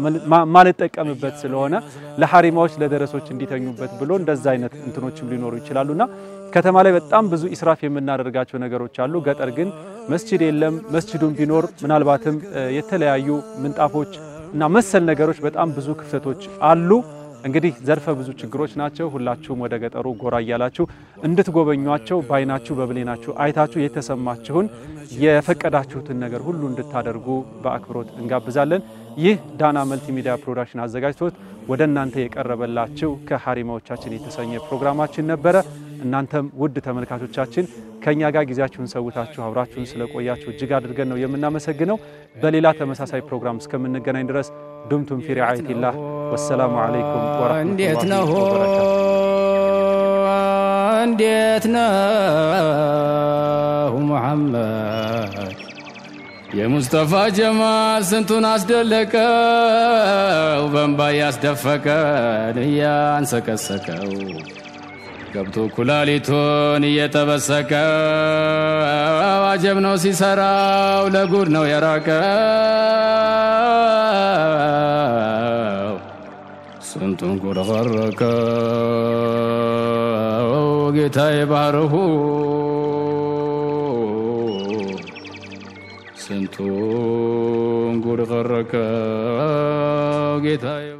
ማልጠቀምበት ስለሆነ ለሀሪማዎች ለደረሶች እንዲተኙበት ብሎ እንደዛ አይነት እንትኖችም ሊኖሩ ይችላሉና ከተማ ላይ በጣም ብዙ ኢስራፍ የምናደርጋቸው ነገሮች አሉ። ገጠር ግን መስጂድ የለም። መስጂዱም ቢኖር ምናልባትም የተለያዩ ምንጣፎች እና መሰል ነገሮች በጣም ብዙ ክፍተቶች አሉ። እንግዲህ ዘርፈ ብዙ ችግሮች ናቸው። ሁላችሁም ወደ ገጠሩ ጎራ እያላችሁ እንድትጎበኟቸው በአይናችሁ በብሌናችሁ አይታችሁ የተሰማችሁን የፈቀዳችሁትን ነገር ሁሉ እንድታደርጉ በአክብሮት እንጋብዛለን። ይህ ዳና መልቲሚዲያ ፕሮዳክሽን አዘጋጅቶት ወደ እናንተ የቀረበላችሁ ከሀሪማዎቻችን የተሰኘ ፕሮግራማችን ነበረ። እናንተም ውድ ተመልካቾቻችን ከእኛ ጋር ጊዜያችሁን ሰውታችሁ አብራችሁን ስለቆያችሁ እጅግ አድርገን ነው የምናመሰግነው። በሌላ ተመሳሳይ ፕሮግራም እስከምንገናኝ ድረስ ዱምቱም ፊ ሪዓየቲላህ ወሰላሙ አለይኩም እንዴት ወረሕመቱላሂ ነው ወበረካቱ። እንዴት ነው ሙሐመድ የሙስጠፋ ጀማል ስንቱን አስደለቀው በእንባ ያስደፈቀን እያንሰቀሰቀው ገብቶ ኩላሊቱን እየጠበሰቀው አጀብ ነው ሲሰራው ለጉድ ነው የራቀው ስንቱን ጉድ ቀረከው ጌታዬ ባህርሁ ስንቱን ጉድ ቀረከው ጌታዬ